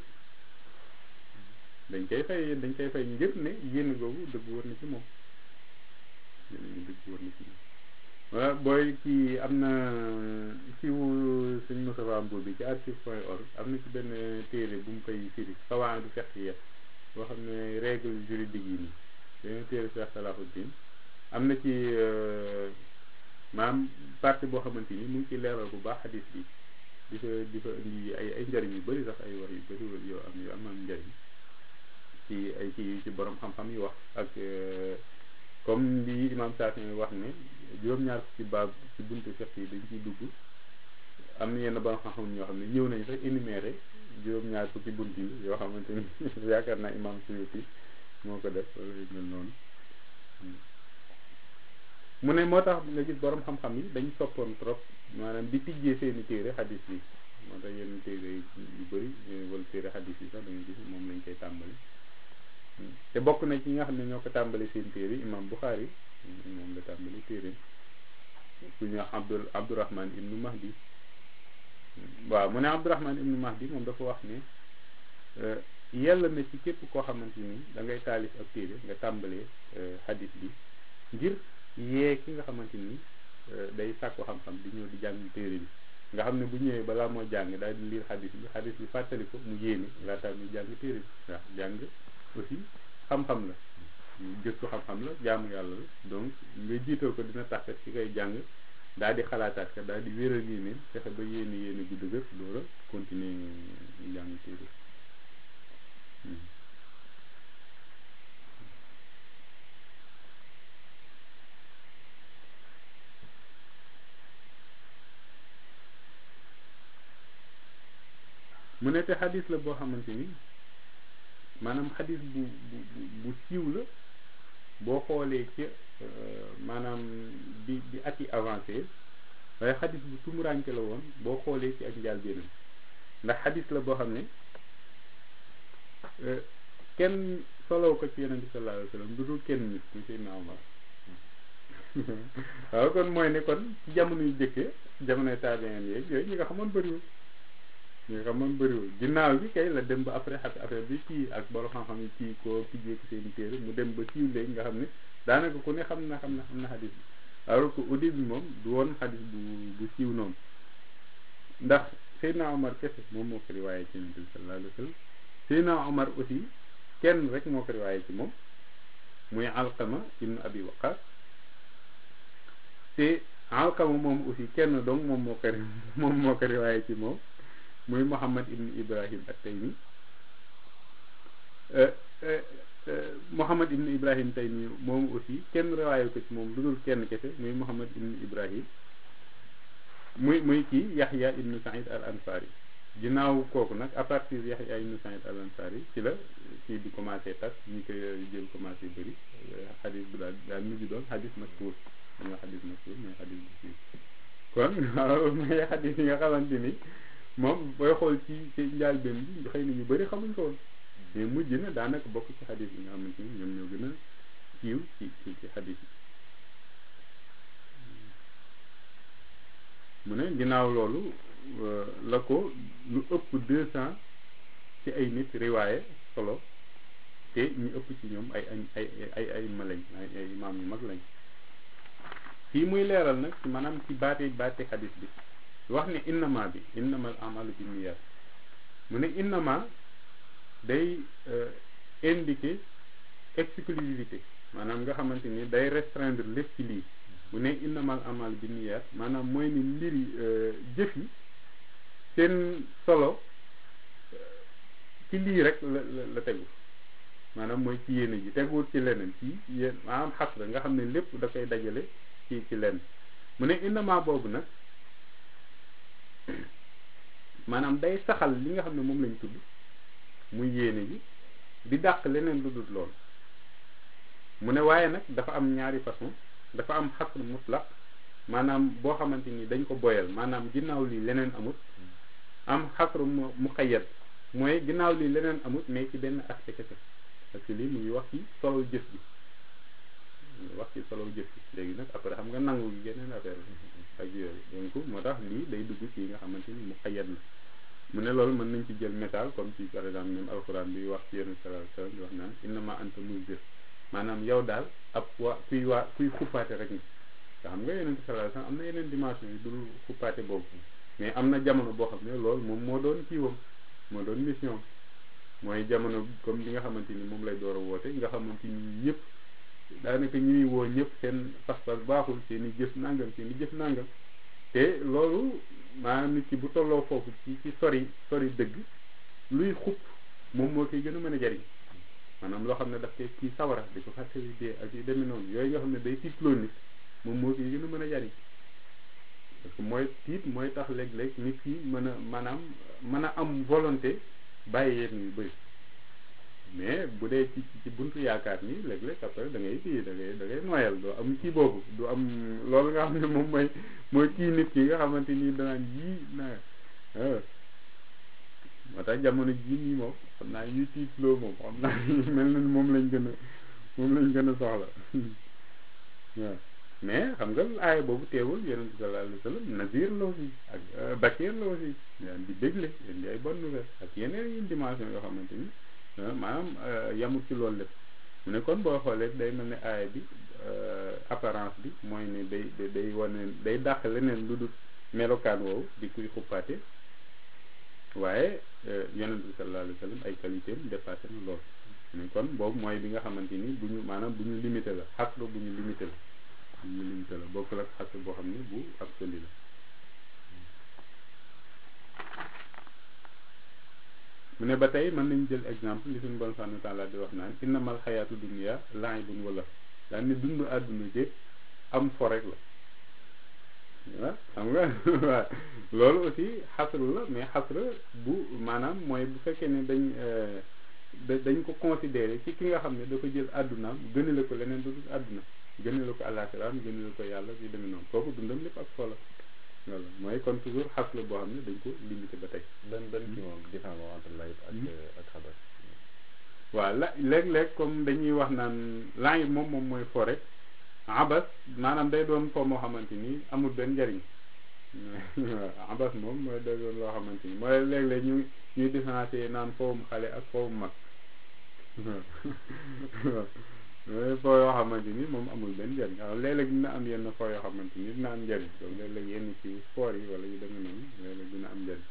dañ koy fay dañ koy fay ngir ne yéene googu dëgg war na ci moom yéene gi dëgg war na ci moom voilà booy kii am na fiwu sëñ Moustapha Mbour bi ci archive point org am na ci benn téere bu mu koy firi xawaan du fekk yet boo xam ne règle juridique yi nii benn téere Cheikh Salahuddin am na ci maam partie boo xamante ni mu ngi ci leeral bu baax xadis bi di fa di fa indi ay ay njëriñ yu bëri sax ay wax yu bëri yoo am yu am am njëriñ ci ay ci ci borom xam-xam yu wax ak comme li imam Shafi'i wax ne juróom-ñaar ci baab ci buntu fiqh yi dañ ciy dugg am na yenn borom xam-xam ñoo xam ne ñëw nañ sax énuméré juróom-ñaar fukki bunt yi yoo xamante ni yaakaar naa imam Suyuti moo ko def wala yu mel noonu mu ne moo tax nga gis borom xam-xam yi dañ soppoon trop maanaam di tijjee seeni téere xadis yi moo tax yenn téere yu bëri wala téere xadis yi sax da nga gis moom lañ koy tàmbali te bokk na ci nga xam ne ñoo ko tàmbali seen téere imam Bukhari moom la tàmbali téere ku ñu wax Abdul Abdurahman ibnu Mahdi waaw mu ne Abdurahman ibnu Mahdi moom dafa wax ne yàlla na ci képp koo xamante ni da ngay taalif ab téere nga tàmbalee xadis bi ngir yee ki nga xamante ni day sàkku xam-xam di ñëw di jàng téere bi nga xam ne bu ñëwee balaa moo jàng daal di liir xadis bi xadis bi fàttali ko mu yéene laataa muy jàng téere bi waaw jàng aussi xam-xam la gëstu xam-xam la jaamu yàlla la donc nga jiital ko dina tax ci koy jàng daal di xalaataat ka daal di wéral yéene fexe ba yéene yéene gu dëgër door a continuer jàng téere mu ne te xadis la boo xamante ni maanaam xadis bu bu bu siiw la boo xoolee ci maanaam di di at yi avancé waaye xadis bu tumuraanke la woon boo xoolee ci ak njàlbéenam ndax xadis la boo xam ne kenn solow ko ci yonente sallallahu alayhi wa sallam du dul kenn nit muy Seydina Omar waaw kon mooy ne kon ci jamono yu jëkkee jamonoy tabiin yeeg yooyu ñi nga xamoon bëriwul ñi nga xamoon bëriwul ginnaaw bi kay la dem ba après affaire bi kii ak borom xam-xam yi kii ko tijjee ko seen téere mu dem ba siiw léegi nga xam ne daanaka ku ne xam na xam na xam na xadis bi alors que au début moom du woon xadis bu bu siiw noonu ndax Seydina Omar kese moom moo ko riwaaye ci Yonent bi sallallahu alayhi wa sallam Seydina Omar aussi kenn rek moo ko riwaaye ci moom muy Alqama ibnu Abi Waqas te Alqama moom aussi kenn donc moom moo ko moom moo ko riwaaye ci moom muy Muhammad ibnu Ibrahim at-Taymi Muhammad ibnu Ibrahim Taymi moom aussi kenn riwaaye ko ci moom lu dul kenn kese muy Muhammad ibnu Ibrahim muy muy kii Yaxya ibnu Saïd al Ansari ginnaaw kooku nag à partir Yaxya ibnu Saïd al Ansari ci la kii di commencé tas ñi ko jël commencé bëri xadis bu daal daal mujj doon xadis mashhur ñoo xadis mashhur mooy xadis bu siiw kon waaw mooy xadis yi nga xamante ni moom booy xool ci ci njàlbéen bi xëy na ñu bëri xamuñ ko woon mais mujj na daanaka bokk ci xadis yi nga xamante ni ñoom ñoo gën a siiw ci ci ci xadis yi mu ne ginnaaw loolu la ko lu ëpp deux cent ci ay nit riwaaye solo te ñu ëpp ci ñoom ay ay ay ay ma lañ ay ay imaam yu mag lañ fii muy leeral nag ci maanaam ci baate baate xadis bi wax ne innama bi innama al amalu bi niyyat mu ne innama day indiquer exclusivité maanaam nga xamante ni day restreindre lépp ci lii mu ne innamal amal bi niyyat maanaam mooy ni mbiri jëf yi seen solo ci lii rek la la tegu maanaam mooy ci yéene ji teguwul ci leneen ci yéen maanaam xas la nga xam ne lépp da koy dajale ci ci lenn mu ne innama boobu nag maanaam day saxal li nga xam ne moom lañ tudd muy yéene ji di dàq leneen lu dul lool mu ne waaye nag dafa am ñaari façon dafa am xasr mutlaq maanaam boo xamante ni dañ ko boyal maanaam ginnaaw lii leneen amut am xasr mu muqayyad mooy ginnaaw lii leneen amut mais ci benn aspect kese parce que lii mu ngi wax ci solo jëf bi mu ngi wax ci solo jëf bi léegi nag après xam nga nangu gi geneen affaire ak yooyu donc moo tax lii day dugg ci yi nga xamante ni muqayyad la mu ne loolu mën nañ ci jël misaal comme ci par exemple même alxuraan bi wax ci yenn sallallahu alayhi wasallam di wax naan innama anta munzir maanaam yow daal ab waa kuy waa kuy xuppaate rek nga xam nga yeneen sallallahu alayhi wasallam am na yeneen dimension yi dul xuppaate boobu mais am na jamono boo xam ne loolu moom moo doon kiiwam moo doon mission mooy jamono comme li nga xamante ni moom lay door a woote nga xamante ni ñëpp daanaka ñuy woo ñëpp seen pas-pas baaxul seen i jëf nangam seen i jëf nangam te loolu maanaam nit ki bu tolloo foofu ci ci sori sori dëgg luy xupp moom moo koy gën a mën a jariñ maanaam loo xam ne daf koy kii sawara di ko fàttali dee ak yu demee noonu yooyu nga xam ne day tiitloo nit moom moo koy gën a mën a jariñ parce que mooy tiit mooy tax léeg-léeg nit ki mën a maanaam mën a am volonté bàyyi yenn yu bëri mais bu dee ci ci buntu yaakaar nii léeg-léeg après da ngay kii da ngay da ngay noyal doo am kii boobu du am loolu nga xam ne moom mooy mooy kii nit ki nga xamante ni danaan yii na moo tax jamono jii nii moom xam naa ñuy tiitloo moom xam naa mel na ni moom lañ gën a moom lañ gën a soxla waaw mais xam nga aaya boobu teewul yonent bi sallallahu alayhi wa sallam nazir la aussi ak bakir la aussi daan di dégle indi ay bonne nouvelle ak yeneen yin dimension yoo xamante ni maanaam yamul ci loolu lépp mu ne kon boo xoolee day mel ne aaya bi apparence bi mooy ne day day wane day dàq leneen lu dul melokaan woowu di kuy xuppaate waaye yonent bi sallallahu alayhi wa sallam ay qualité am dépassé na lool mu ne kon boobu mooy bi nga xamante ni bu ñu maanaam bu ñu limité la xasru bu ñu limité la bu ñu limité la bokkul ak xasru boo xam ne bu absolu la mu ne ba tey mën nañ jël exemple li suñu bon subhanahu wa taala di wax naan innamal xayaatu dunya la'ibun wala daan ne dund àdduna jëpp am fo rek la waaw xam nga waaw loolu aussi xasru la mais xasru bu maanaam mooy bu fekkee ne dañ dañ ko considéré ci ki nga xam ne dafa jël àddunaam gënale ko leneen du dul àdduna gënale ko àllaaxiraam gënale ko yàlla yu demee noonu kooku dundam lépp ak solo voilà mooy kon toujours xas la boo xam ne dañ ko limité ba tey. benn benn kii moom différence entre layib ak ak xabar. waaw la léeg-léeg comme dañuy wax naan layib moom moom mooy fo rek abas maanaam day doon fo moo xamante ni amul benn njariñ waaw abas moom mooy day doon loo xamante ni mooy léeg-léeg ñu ñuy différencier naan fowum xale ak fowum mag waaw mooy foo yoo xamante ni moom amul benn njariñ waaw léeg-léeg dina am yenn foo yoo xamante ni dina am njariñ donc léeg-léeg yenn ci sport yi wala yu demee noonu léeg-léeg dina am njariñ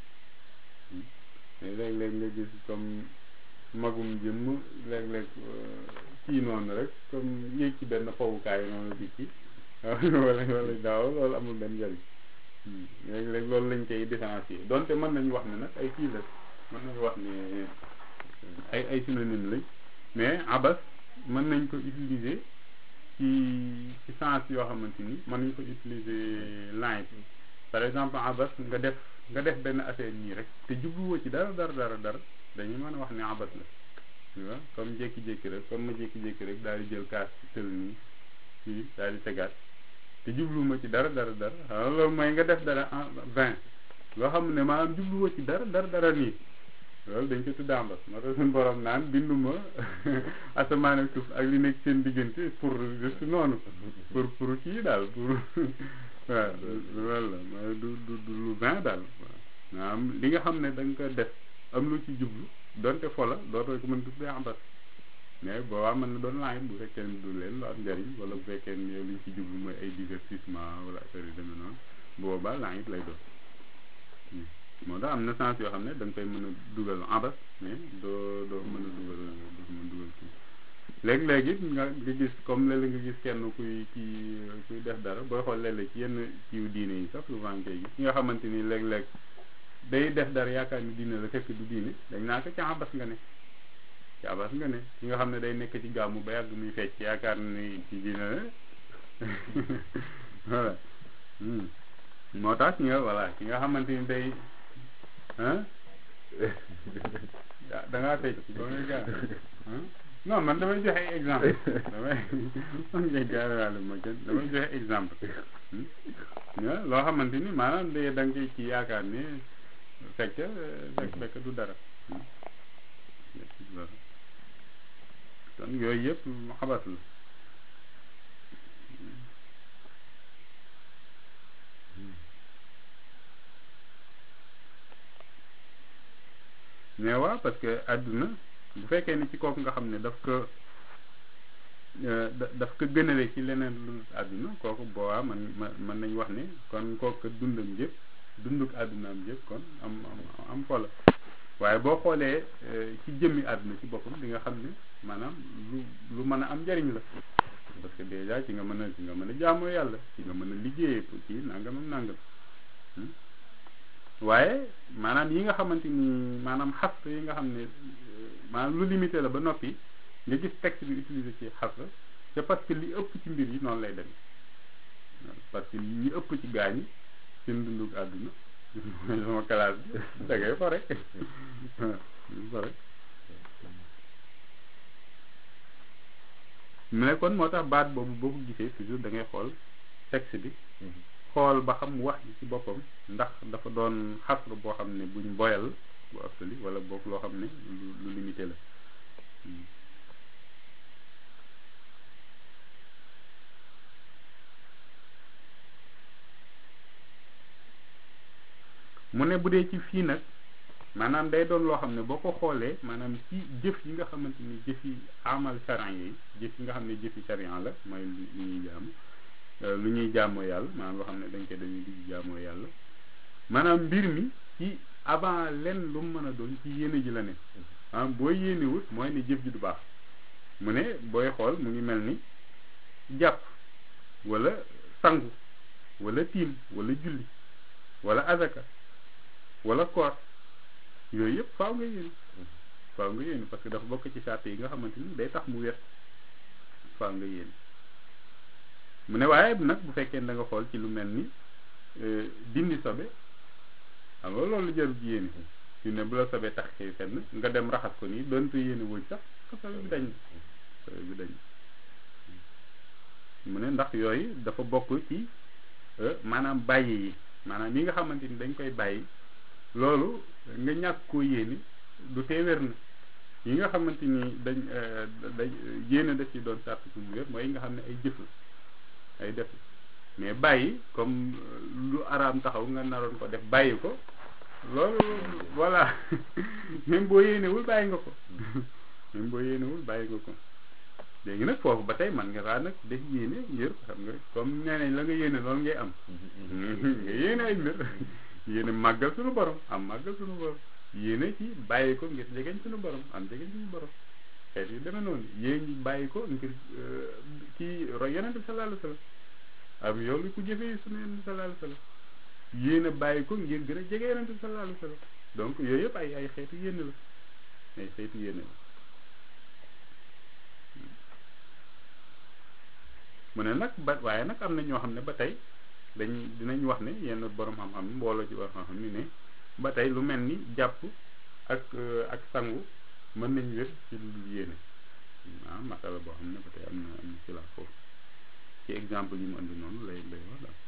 mais léeg-léeg nga gis comme magum jëmm léeg-léeg kii noonu rek comme yéeg ci benn fowukaay noonu di kii wala wala daaw loolu amul benn njariñ léeg-léeg loolu lañ koy différencier donte mën nañu wax ne nag ay kii la mën nañu wax ne ay ay synonyme lañ mais abas mën nañ ko utiliser ci ci sens yoo xamante ni mën nañ ko utiliser line par exemple abas nga def nga def benn affaire nii rek te jubluwoo ci dara dara dara dara dañuy mën a wax ne abas la tu vois comme jékki-jékki rek comme ma jékki-jékki rek daal di jël kaas ci tël nii fii daal di tegaat te jubluwuma ci dara dara dara xam loolu mooy nga def dara en vingt loo xam ne maanaam jubluwoo ci dara dara dara nii loolu dañ ko tudd ambas moo tax suñu borom naan binduma asamaan ak suuf ak li nekk seen diggante pour juste noonu pour pour kii daal pour waaw loolu la mooy du du du lu vingt daal waaw maanaam li nga xam ne da nga ko def am lu ci jublu donte fola dootoo ko mën tuddee ambas mais boobaa mën na doon laaj bu fekkee ne du leen lu am njariñ wala bu fekkee ne yow li ñu ci jublu mooy ay divertissement wala affaire yu demee noonu boobaa laaj lay doon moo tax am na sens yoo xam ne da nga koy mën a dugal abas mais doo doo mën a dugal doo mën a dugal kii léeg-léeg it nga nga gis comme léeg-léeg nga gis kenn kuy kii kuy def dara booy xool léeg-léeg ci yenn kiiw diine yi sax souvent nga koy gis ki nga xamante ni léeg-léeg day def dara yaakaar ni diine la fekk du diine dañ naa ko ci abas nga ne ci abas nga ne ki nga xam ne day nekk ci gàmmu ba yàgg muy fecc yaakaar ni ci diine la voilà moo tax ki nga voilà ki nga xamante ni day ah da ngaa fecc ba muy gaaw non man damay joxe exemple damay man ngay gaaraale ma kenn damay joxe exemple loo xamante ni maanaam de da nga koy ci yaakaar ne fekk fekk fekk du dara kon yooyu yëpp xabat la mais waaw parce que àdduna bu fekkee ni ci kooku nga xam ne daf ko daf ko gënale ci leneen lu àdduna kooku boobaa man mën nañ wax ne kon kooku dundam yëpp dunduk àddunaam yëpp kon am am am folo waaye boo xoolee ci jëmmi àdduna ci boppam di nga xam ne maanaam lu lu mën a am njariñ la parce que déjà ci nga mën a ci nga mën a jaamoo yàlla ci nga mën a liggéeyee pour ci nangam ak nangam waaye maanaam yi nga xamante ni maanaam xas yi nga xam ne maanaam lu limité la ba noppi nga gis texte bi utilisé ci xas c'est parce que li ëpp ci mbir yi noonu lay demee parce que ñi ëpp ci gaañ seen dundug àdduna mooy sama classe bi da ngay fo rek fo rek mu ne kon moo tax baat boobu boo ko gisee toujours da ngay xool texte bi xool ba xam wax ji ci boppam ndax dafa doon xasru boo xam ne buñ boyal bu absolu wala boog loo xam ne lu lu limité la mu ne bu dee ci fii nag maanaam day doon loo xam ne boo ko xoolee maanaam ci jëf yi nga xamante ni jëf yi amal charan yi jëf yi nga xam ne jëfi charan la mooy lu ñuy jaam lu ñuy jaamoo yàlla maanaam loo xam ne dañ koy dañuy di jaamoo yàlla maanaam mbir mi ci avant lenn lu mu mën a doon ci yéene ji la ne maanaam boo yéenewut mooy ne jëf ji du baax mu ne booy xool mu ngi mel ni jàpp wala sangu wala tiim wala julli wala azaka wala koor yooyu yëpp faaw nga yéene faaw nga yéene parce que dafa bokk ci sart yi nga xamante ni day tax mu wér faaw nga yéene mu ne waaye nag bu fekkee da nga xool ci lu mel ni dindi sobe xam nga loolu jarul ci yéene fi ne bu la sobe tax xëy fenn nga dem raxas ko nii doonte yéene wuñ sax sobe bi dañ sobe bi dañ mu ne ndax yooyu dafa bokk ci maanaam bàyyi yi maanaam yi nga xamante ni dañ koy bàyyi loolu nga ñàkk koo yéene du tee wér na yi nga xamante ni dañ dañ yéene da ci doon sàrt su mu wér mooy yi nga xam ne ay jëf la ay def mais bàyyi comme lu araam taxaw nga naroon ko def bàyyi ko loolu voilà même boo yéenewul bàyyi nga ko même boo yéenewul bàyyi nga ko léegi nag foofu ba tey man nga raa nag def yéene ngir xam nga comme nee nañ la nga yéene loolu ngay am nga yéene ay mbir yéene màggal suñu borom am màggal suñu borom yéene ci bàyyi ko ngir jegeñ suñu borom am jegeñ suñu borom xeet yu demee noonu yéen ñi bàyyi ko ngir kii roy yonent bi sallallahu alayhi wa sallam am yow li ku jëfee suñu yonent bi sallallahu alayhi wa sallam yéene bàyyi ko ngir gën a jege yonent bi sallallahu alayhi wa sallam donc yooyu yëpp ay ay xeetu yéene la ay xeetu yéene la mu ne nag ba waaye nag am na ñoo xam ne ba tey dañ dinañ wax ne yenn borom xam-xam mbooloo ci borom xam-xam ni ne ba tey lu mel ni jàpp ak ak sangu mën nañ wér ci lu yéene ah masala boo xam ne ba tey am na am na ci la foofu ci exemple yi mu andi noonu lay lay wax daal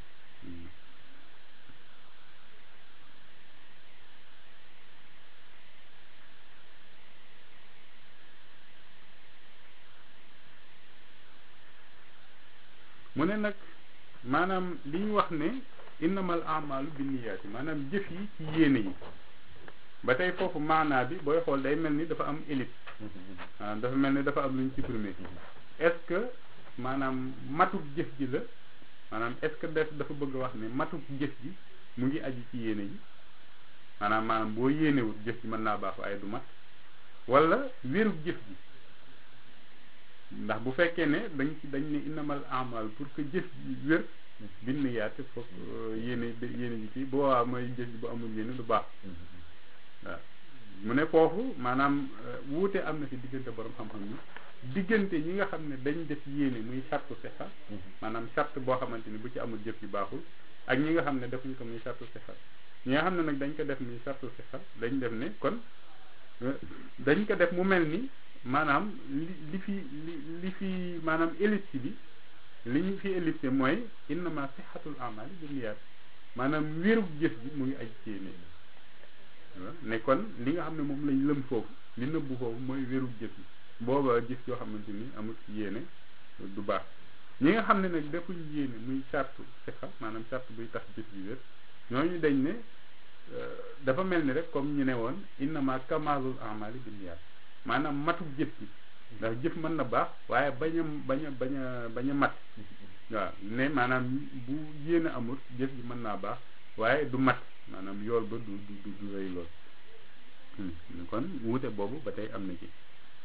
mu ne nag maanaam li ñu wax ne innamal amalu binniyaati maanaam jëf yi ci yéene yi ba tey foofu maanaa bi booy xool day mel ni dafa am élite maanaam dafa mel ni dafa am lu ñu supprimer est-ce que maanaam matuk jëf ji la maanaam est-ce que def dafa bëgg a wax ne matuk jëf ji mu ngi aju ci yéene ji maanaam maanaam boo yéenewut jëf ji mën naa baax waaye du mat wala wérug jëf ji ndax bu fekkee ne dañ ci dañ ne innamal amal pour que jëf ji wér bind yaate foog yéene yéene ji kii bu boobaa mooy jëf ji bu amul yéene du baax waaw mu ne foofu maanaam wuute am na ci diggante borom xam-xam yi diggante ñi nga xam ne dañ def yéene muy sartu sixa maanaam sart boo xamante ni bu ci amul jëf ji baaxul ak ñi nga xam ne defuñ ko muy sartu sixa ñi nga xam ne nag dañ ko def muy sartu sixa dañ def ne kon dañ ko def mu mel ni maanaam li li fi li li fi maanaam ellipse bi li ñu fi ellipse mooy innama sixatul amali bi niyaat maanaam wérug jëf ji mu ngi aj ci yéene ne kon li nga xam ne moom lañ lëm foofu li nëbbu foofu mooy wérug jëf ji booba jëf yoo xamante ni amul yéene du baax ñi nga xam ne nag defuñ yéene muy sartu sixa maanaam sart buy tax jëf ji wér ñooñu dañ ne dafa mel ni rek comme ñu ne woon innama kamalul amali bi niyaat maanaam matuk jëf ji ndax jëf mën na baax waaye bañ a bañ a bañ a bañ a mat waaw ne maanaam bu yéene amul jëf ji mën naa baax waaye du mat maanaam yool ba du du du rëy lool kon wuute boobu ba tey am na ci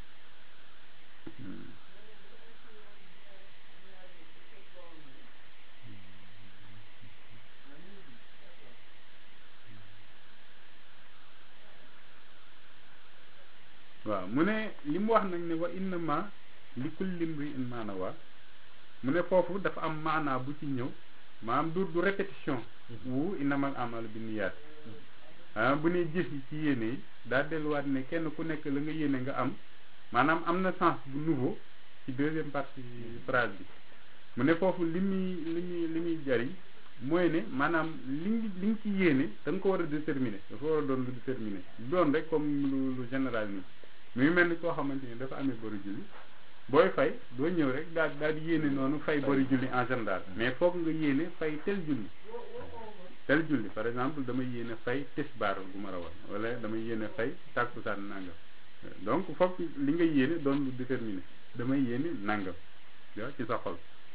waaw mu ne li mu wax nag ne wa innama li kulli imri'in ma nawa mu ne foofu dafa am maanaa bu ci ñëw maanaam du du répétition wu innamal amalu bi niyaat ah bu ne jëf yi ci yéene yi daa delluwaat ne kenn ku nekk la nga yéene nga am maanaam am na sens bu nouveau ci deuxième partie phrase bi mu ne foofu li muy li muy li muy jariñ mooy ne maanaam li ngi li nga ci yéene da nga ko war a déterminer dafa war a doon lu déterminer doon rek comme lu lu général nii muy mel ni koo xamante ni dafa amee bori julli booy fay doo ñëw rek daal daal di yéene noonu fay bori julli en général mais foog nga yéene fay tel julli tel julli par exemple dama yéene fay tisbaar bu ma rawoon wala dama yéene fay tàkkusaan nangam donc foog li nga yéene doon lu déterminé damay yéene nangam waaw ci sa xol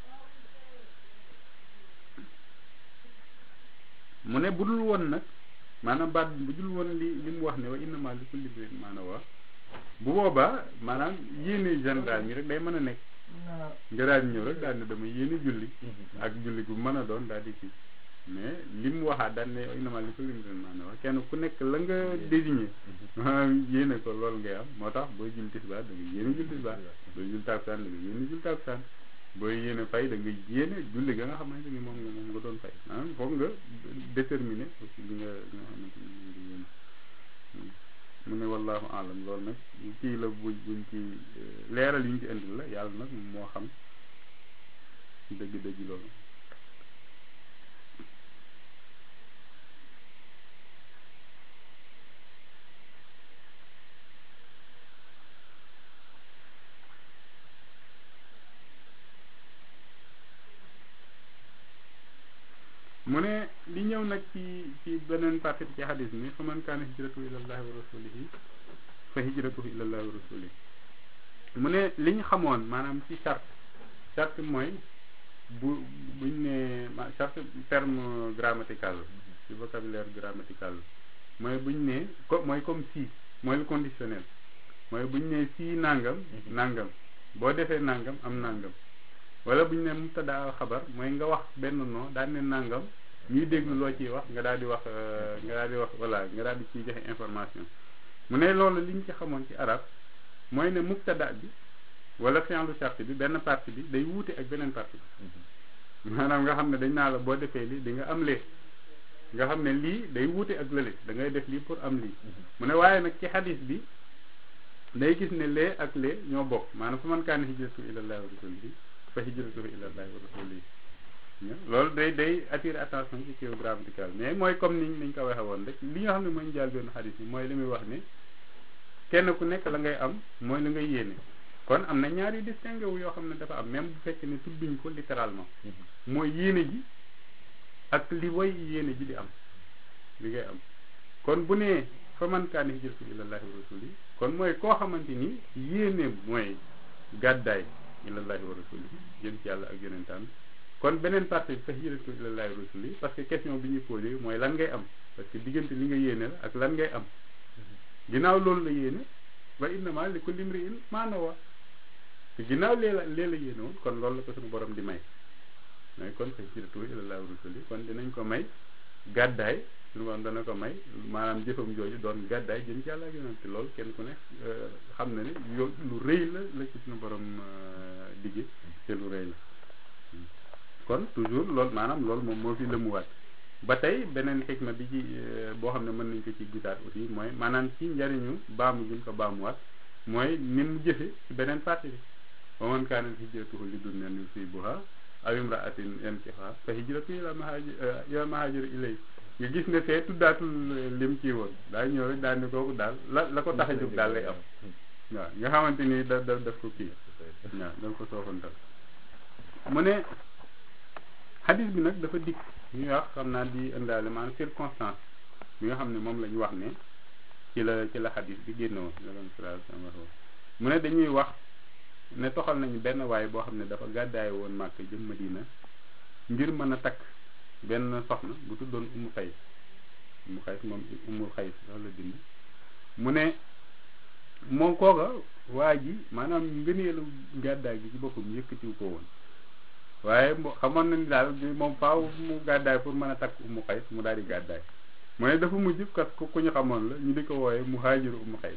mu ne bu dul woon nag maanaam baat bu dul woon li li mu wax ne wa innama li kulli imri'in ma nawaa bu boobaa maanaam yéene général mi rek day mën a nekk nga daal di ñëw rek daal ne dama yéene julli ak julli gu mën a doon daal di kii mais li mu waxaat daal ne wa innama li kulli imri'in ma nawaa kenn ku nekk la nga désigné maanaam yéene ko loolu ngay am moo tax booy julli tisbaar da nga yéene julli tisbaar booy julli takkusaan da nga yéene julli takkusaan booy yéene fay da nga yéene julli ga nga xamante ni moom nga moom nga doon fay maanaam foog nga déterminer aussi li nga li nga xamante ni moom nga yéene mu ne wallahu alam loolu nag kii la buñ buñ ci leeral yuñ ci indil la yàlla nag moo xam dëgg-dëgg loolu mu ne li ñëw nag ci ci beneen partie ci xadis mi fa man kaana hijratuhu ilallahi wa rasulihi fa hijratuhu ilallahi wa rasulihi mu ne li ñu xamoon maanaam ci charte charte mooy bu buñ ne charte terme grammatical ci vocabulaire grammatical mooy buñ ne ko mooy comme si mooy le conditionnel mooy buñ ne si nangam nangam boo defee nangam am nangam wala bu ñu ne mubtada xabar mooy nga wax benn noo daal ne nangam ñuy déglu loo ciy wax nga daal di wax nga daal di wax voilà nga daal di ciy joxe information mu ne loolu li ñu ci xamoon ci arab mooy ne mubtada bi wala fi'lu shart bi benn partie bi day wuute ak beneen partie bi maanaam nga xam ne dañ naa la boo defee lii di nga am lee nga xam ne lii day wuute ak lële da ngay def lii pour am lii mu ne waaye nag ci xadis bi day gis ne lee ak lee ñoo bokk maanaam fa man kaana hijratu ilallahi wa rasulihi fa hijratuhu ilallahi wa rasulihi loolu day day attirer attention ci kii grammatical mais mooy comme ni niñ ko waxee woon rek li nga xam ne mooy njaal benn xadis yi mooy li muy wax ne kenn ku nekk la ngay am mooy la ngay yéene kon am na ñaar yu distingué wu yoo xam ne dafa am même bu fekkee ne tudduñ ko littéralement mooy yéene ji ak li way yéene ji di am li ngay am kon bu nee fa man kaana hijratuhu ilallahi wa rasulihi kon mooy koo xamante ni yéeneem mooy gàddaay ilallahi wa rasulihi jëm ci yàlla ak yonentam kon beneen partie bi fa hijratu ilallahi wa rasulihi parce que question bi ñuy posé mooy lan ngay am parce que diggante li nga yéene la ak lan ngay am ginnaaw loolu la yéene wa innama li kulli imri'in ma nawa te ginnaaw lee la lee la yéene woon kon loolu la ko suñu borom di may mooy kon fa hijratu ilallahi wa rasulihi kon dinañ ko may gàddaay suñu borom dana ko may maanaam jëfam jooju doon gàddaay jëm ci yàlla ak yonent loolu kenn ku ne xam na ne yo lu rëy la la ci suñu borom digge te lu rëy la kon toujours loolu maanaam loolu moom moo fi lëmuwaat ba tey beneen xikma bi ci boo xam ne mën nañ ko ci gisaat aussi mooy maanaam ci njariñu baamu gi mu ko baamuwaat mooy ni mu jëfe ci beneen partie bi wa man kaanat hijratuhu li dunyan yusibuha aw imra'atin yankihuha fa hijratuhu ila ma hajara ilay nga gis ne fee tuddaatul lim ci woon daa ñëw rek daal ni kooku daal la la ko tax a jóg daal lay am waaw nga xamante ni da da daf ko kii waaw daf ko soofantal mu ne xadis bi nag dafa dikk ñuy wax xam naa di indaale maanaam circonstance bi nga xam ne moom la ñu wax ne ci la ci la xadis bi génn woon la doon sala wax mu ne dañuy wax ne toxal nañu benn waay boo xam ne dafa gàddaay woon màkk jëm Madina ngir mën a takk benn soxna bu tuddoon umu xays umu xays moom umul xays loolu la bind mu ne moom kooka waa ji maanaam ngëneelu gàddaay gi ci boppam yëkkatiw ko woon waaye xamoon na ni daal moom faaw mu gàddaay pour mën a takk umu xays mu daal di gàddaay mu ne dafa mujj kat ku ñu xamoon la ñu di ko wooye mu haajiru umu xays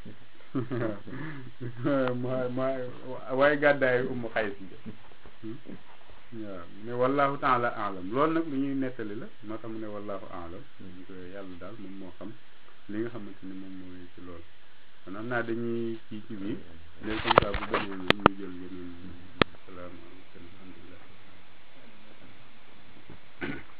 waaye gàddaay umu xays bi waaw ne wallahu taala alam loolu nag lu ñuy nettali la moo tax mu ne wallahu alam yàlla daal moom moo xam li nga xamante ni moom mooy ci loolu kon am naa dañuy kii ci bi léegi comme ça bu beneen bi ñu jël yeneen salaamaaleykum alhamdulilah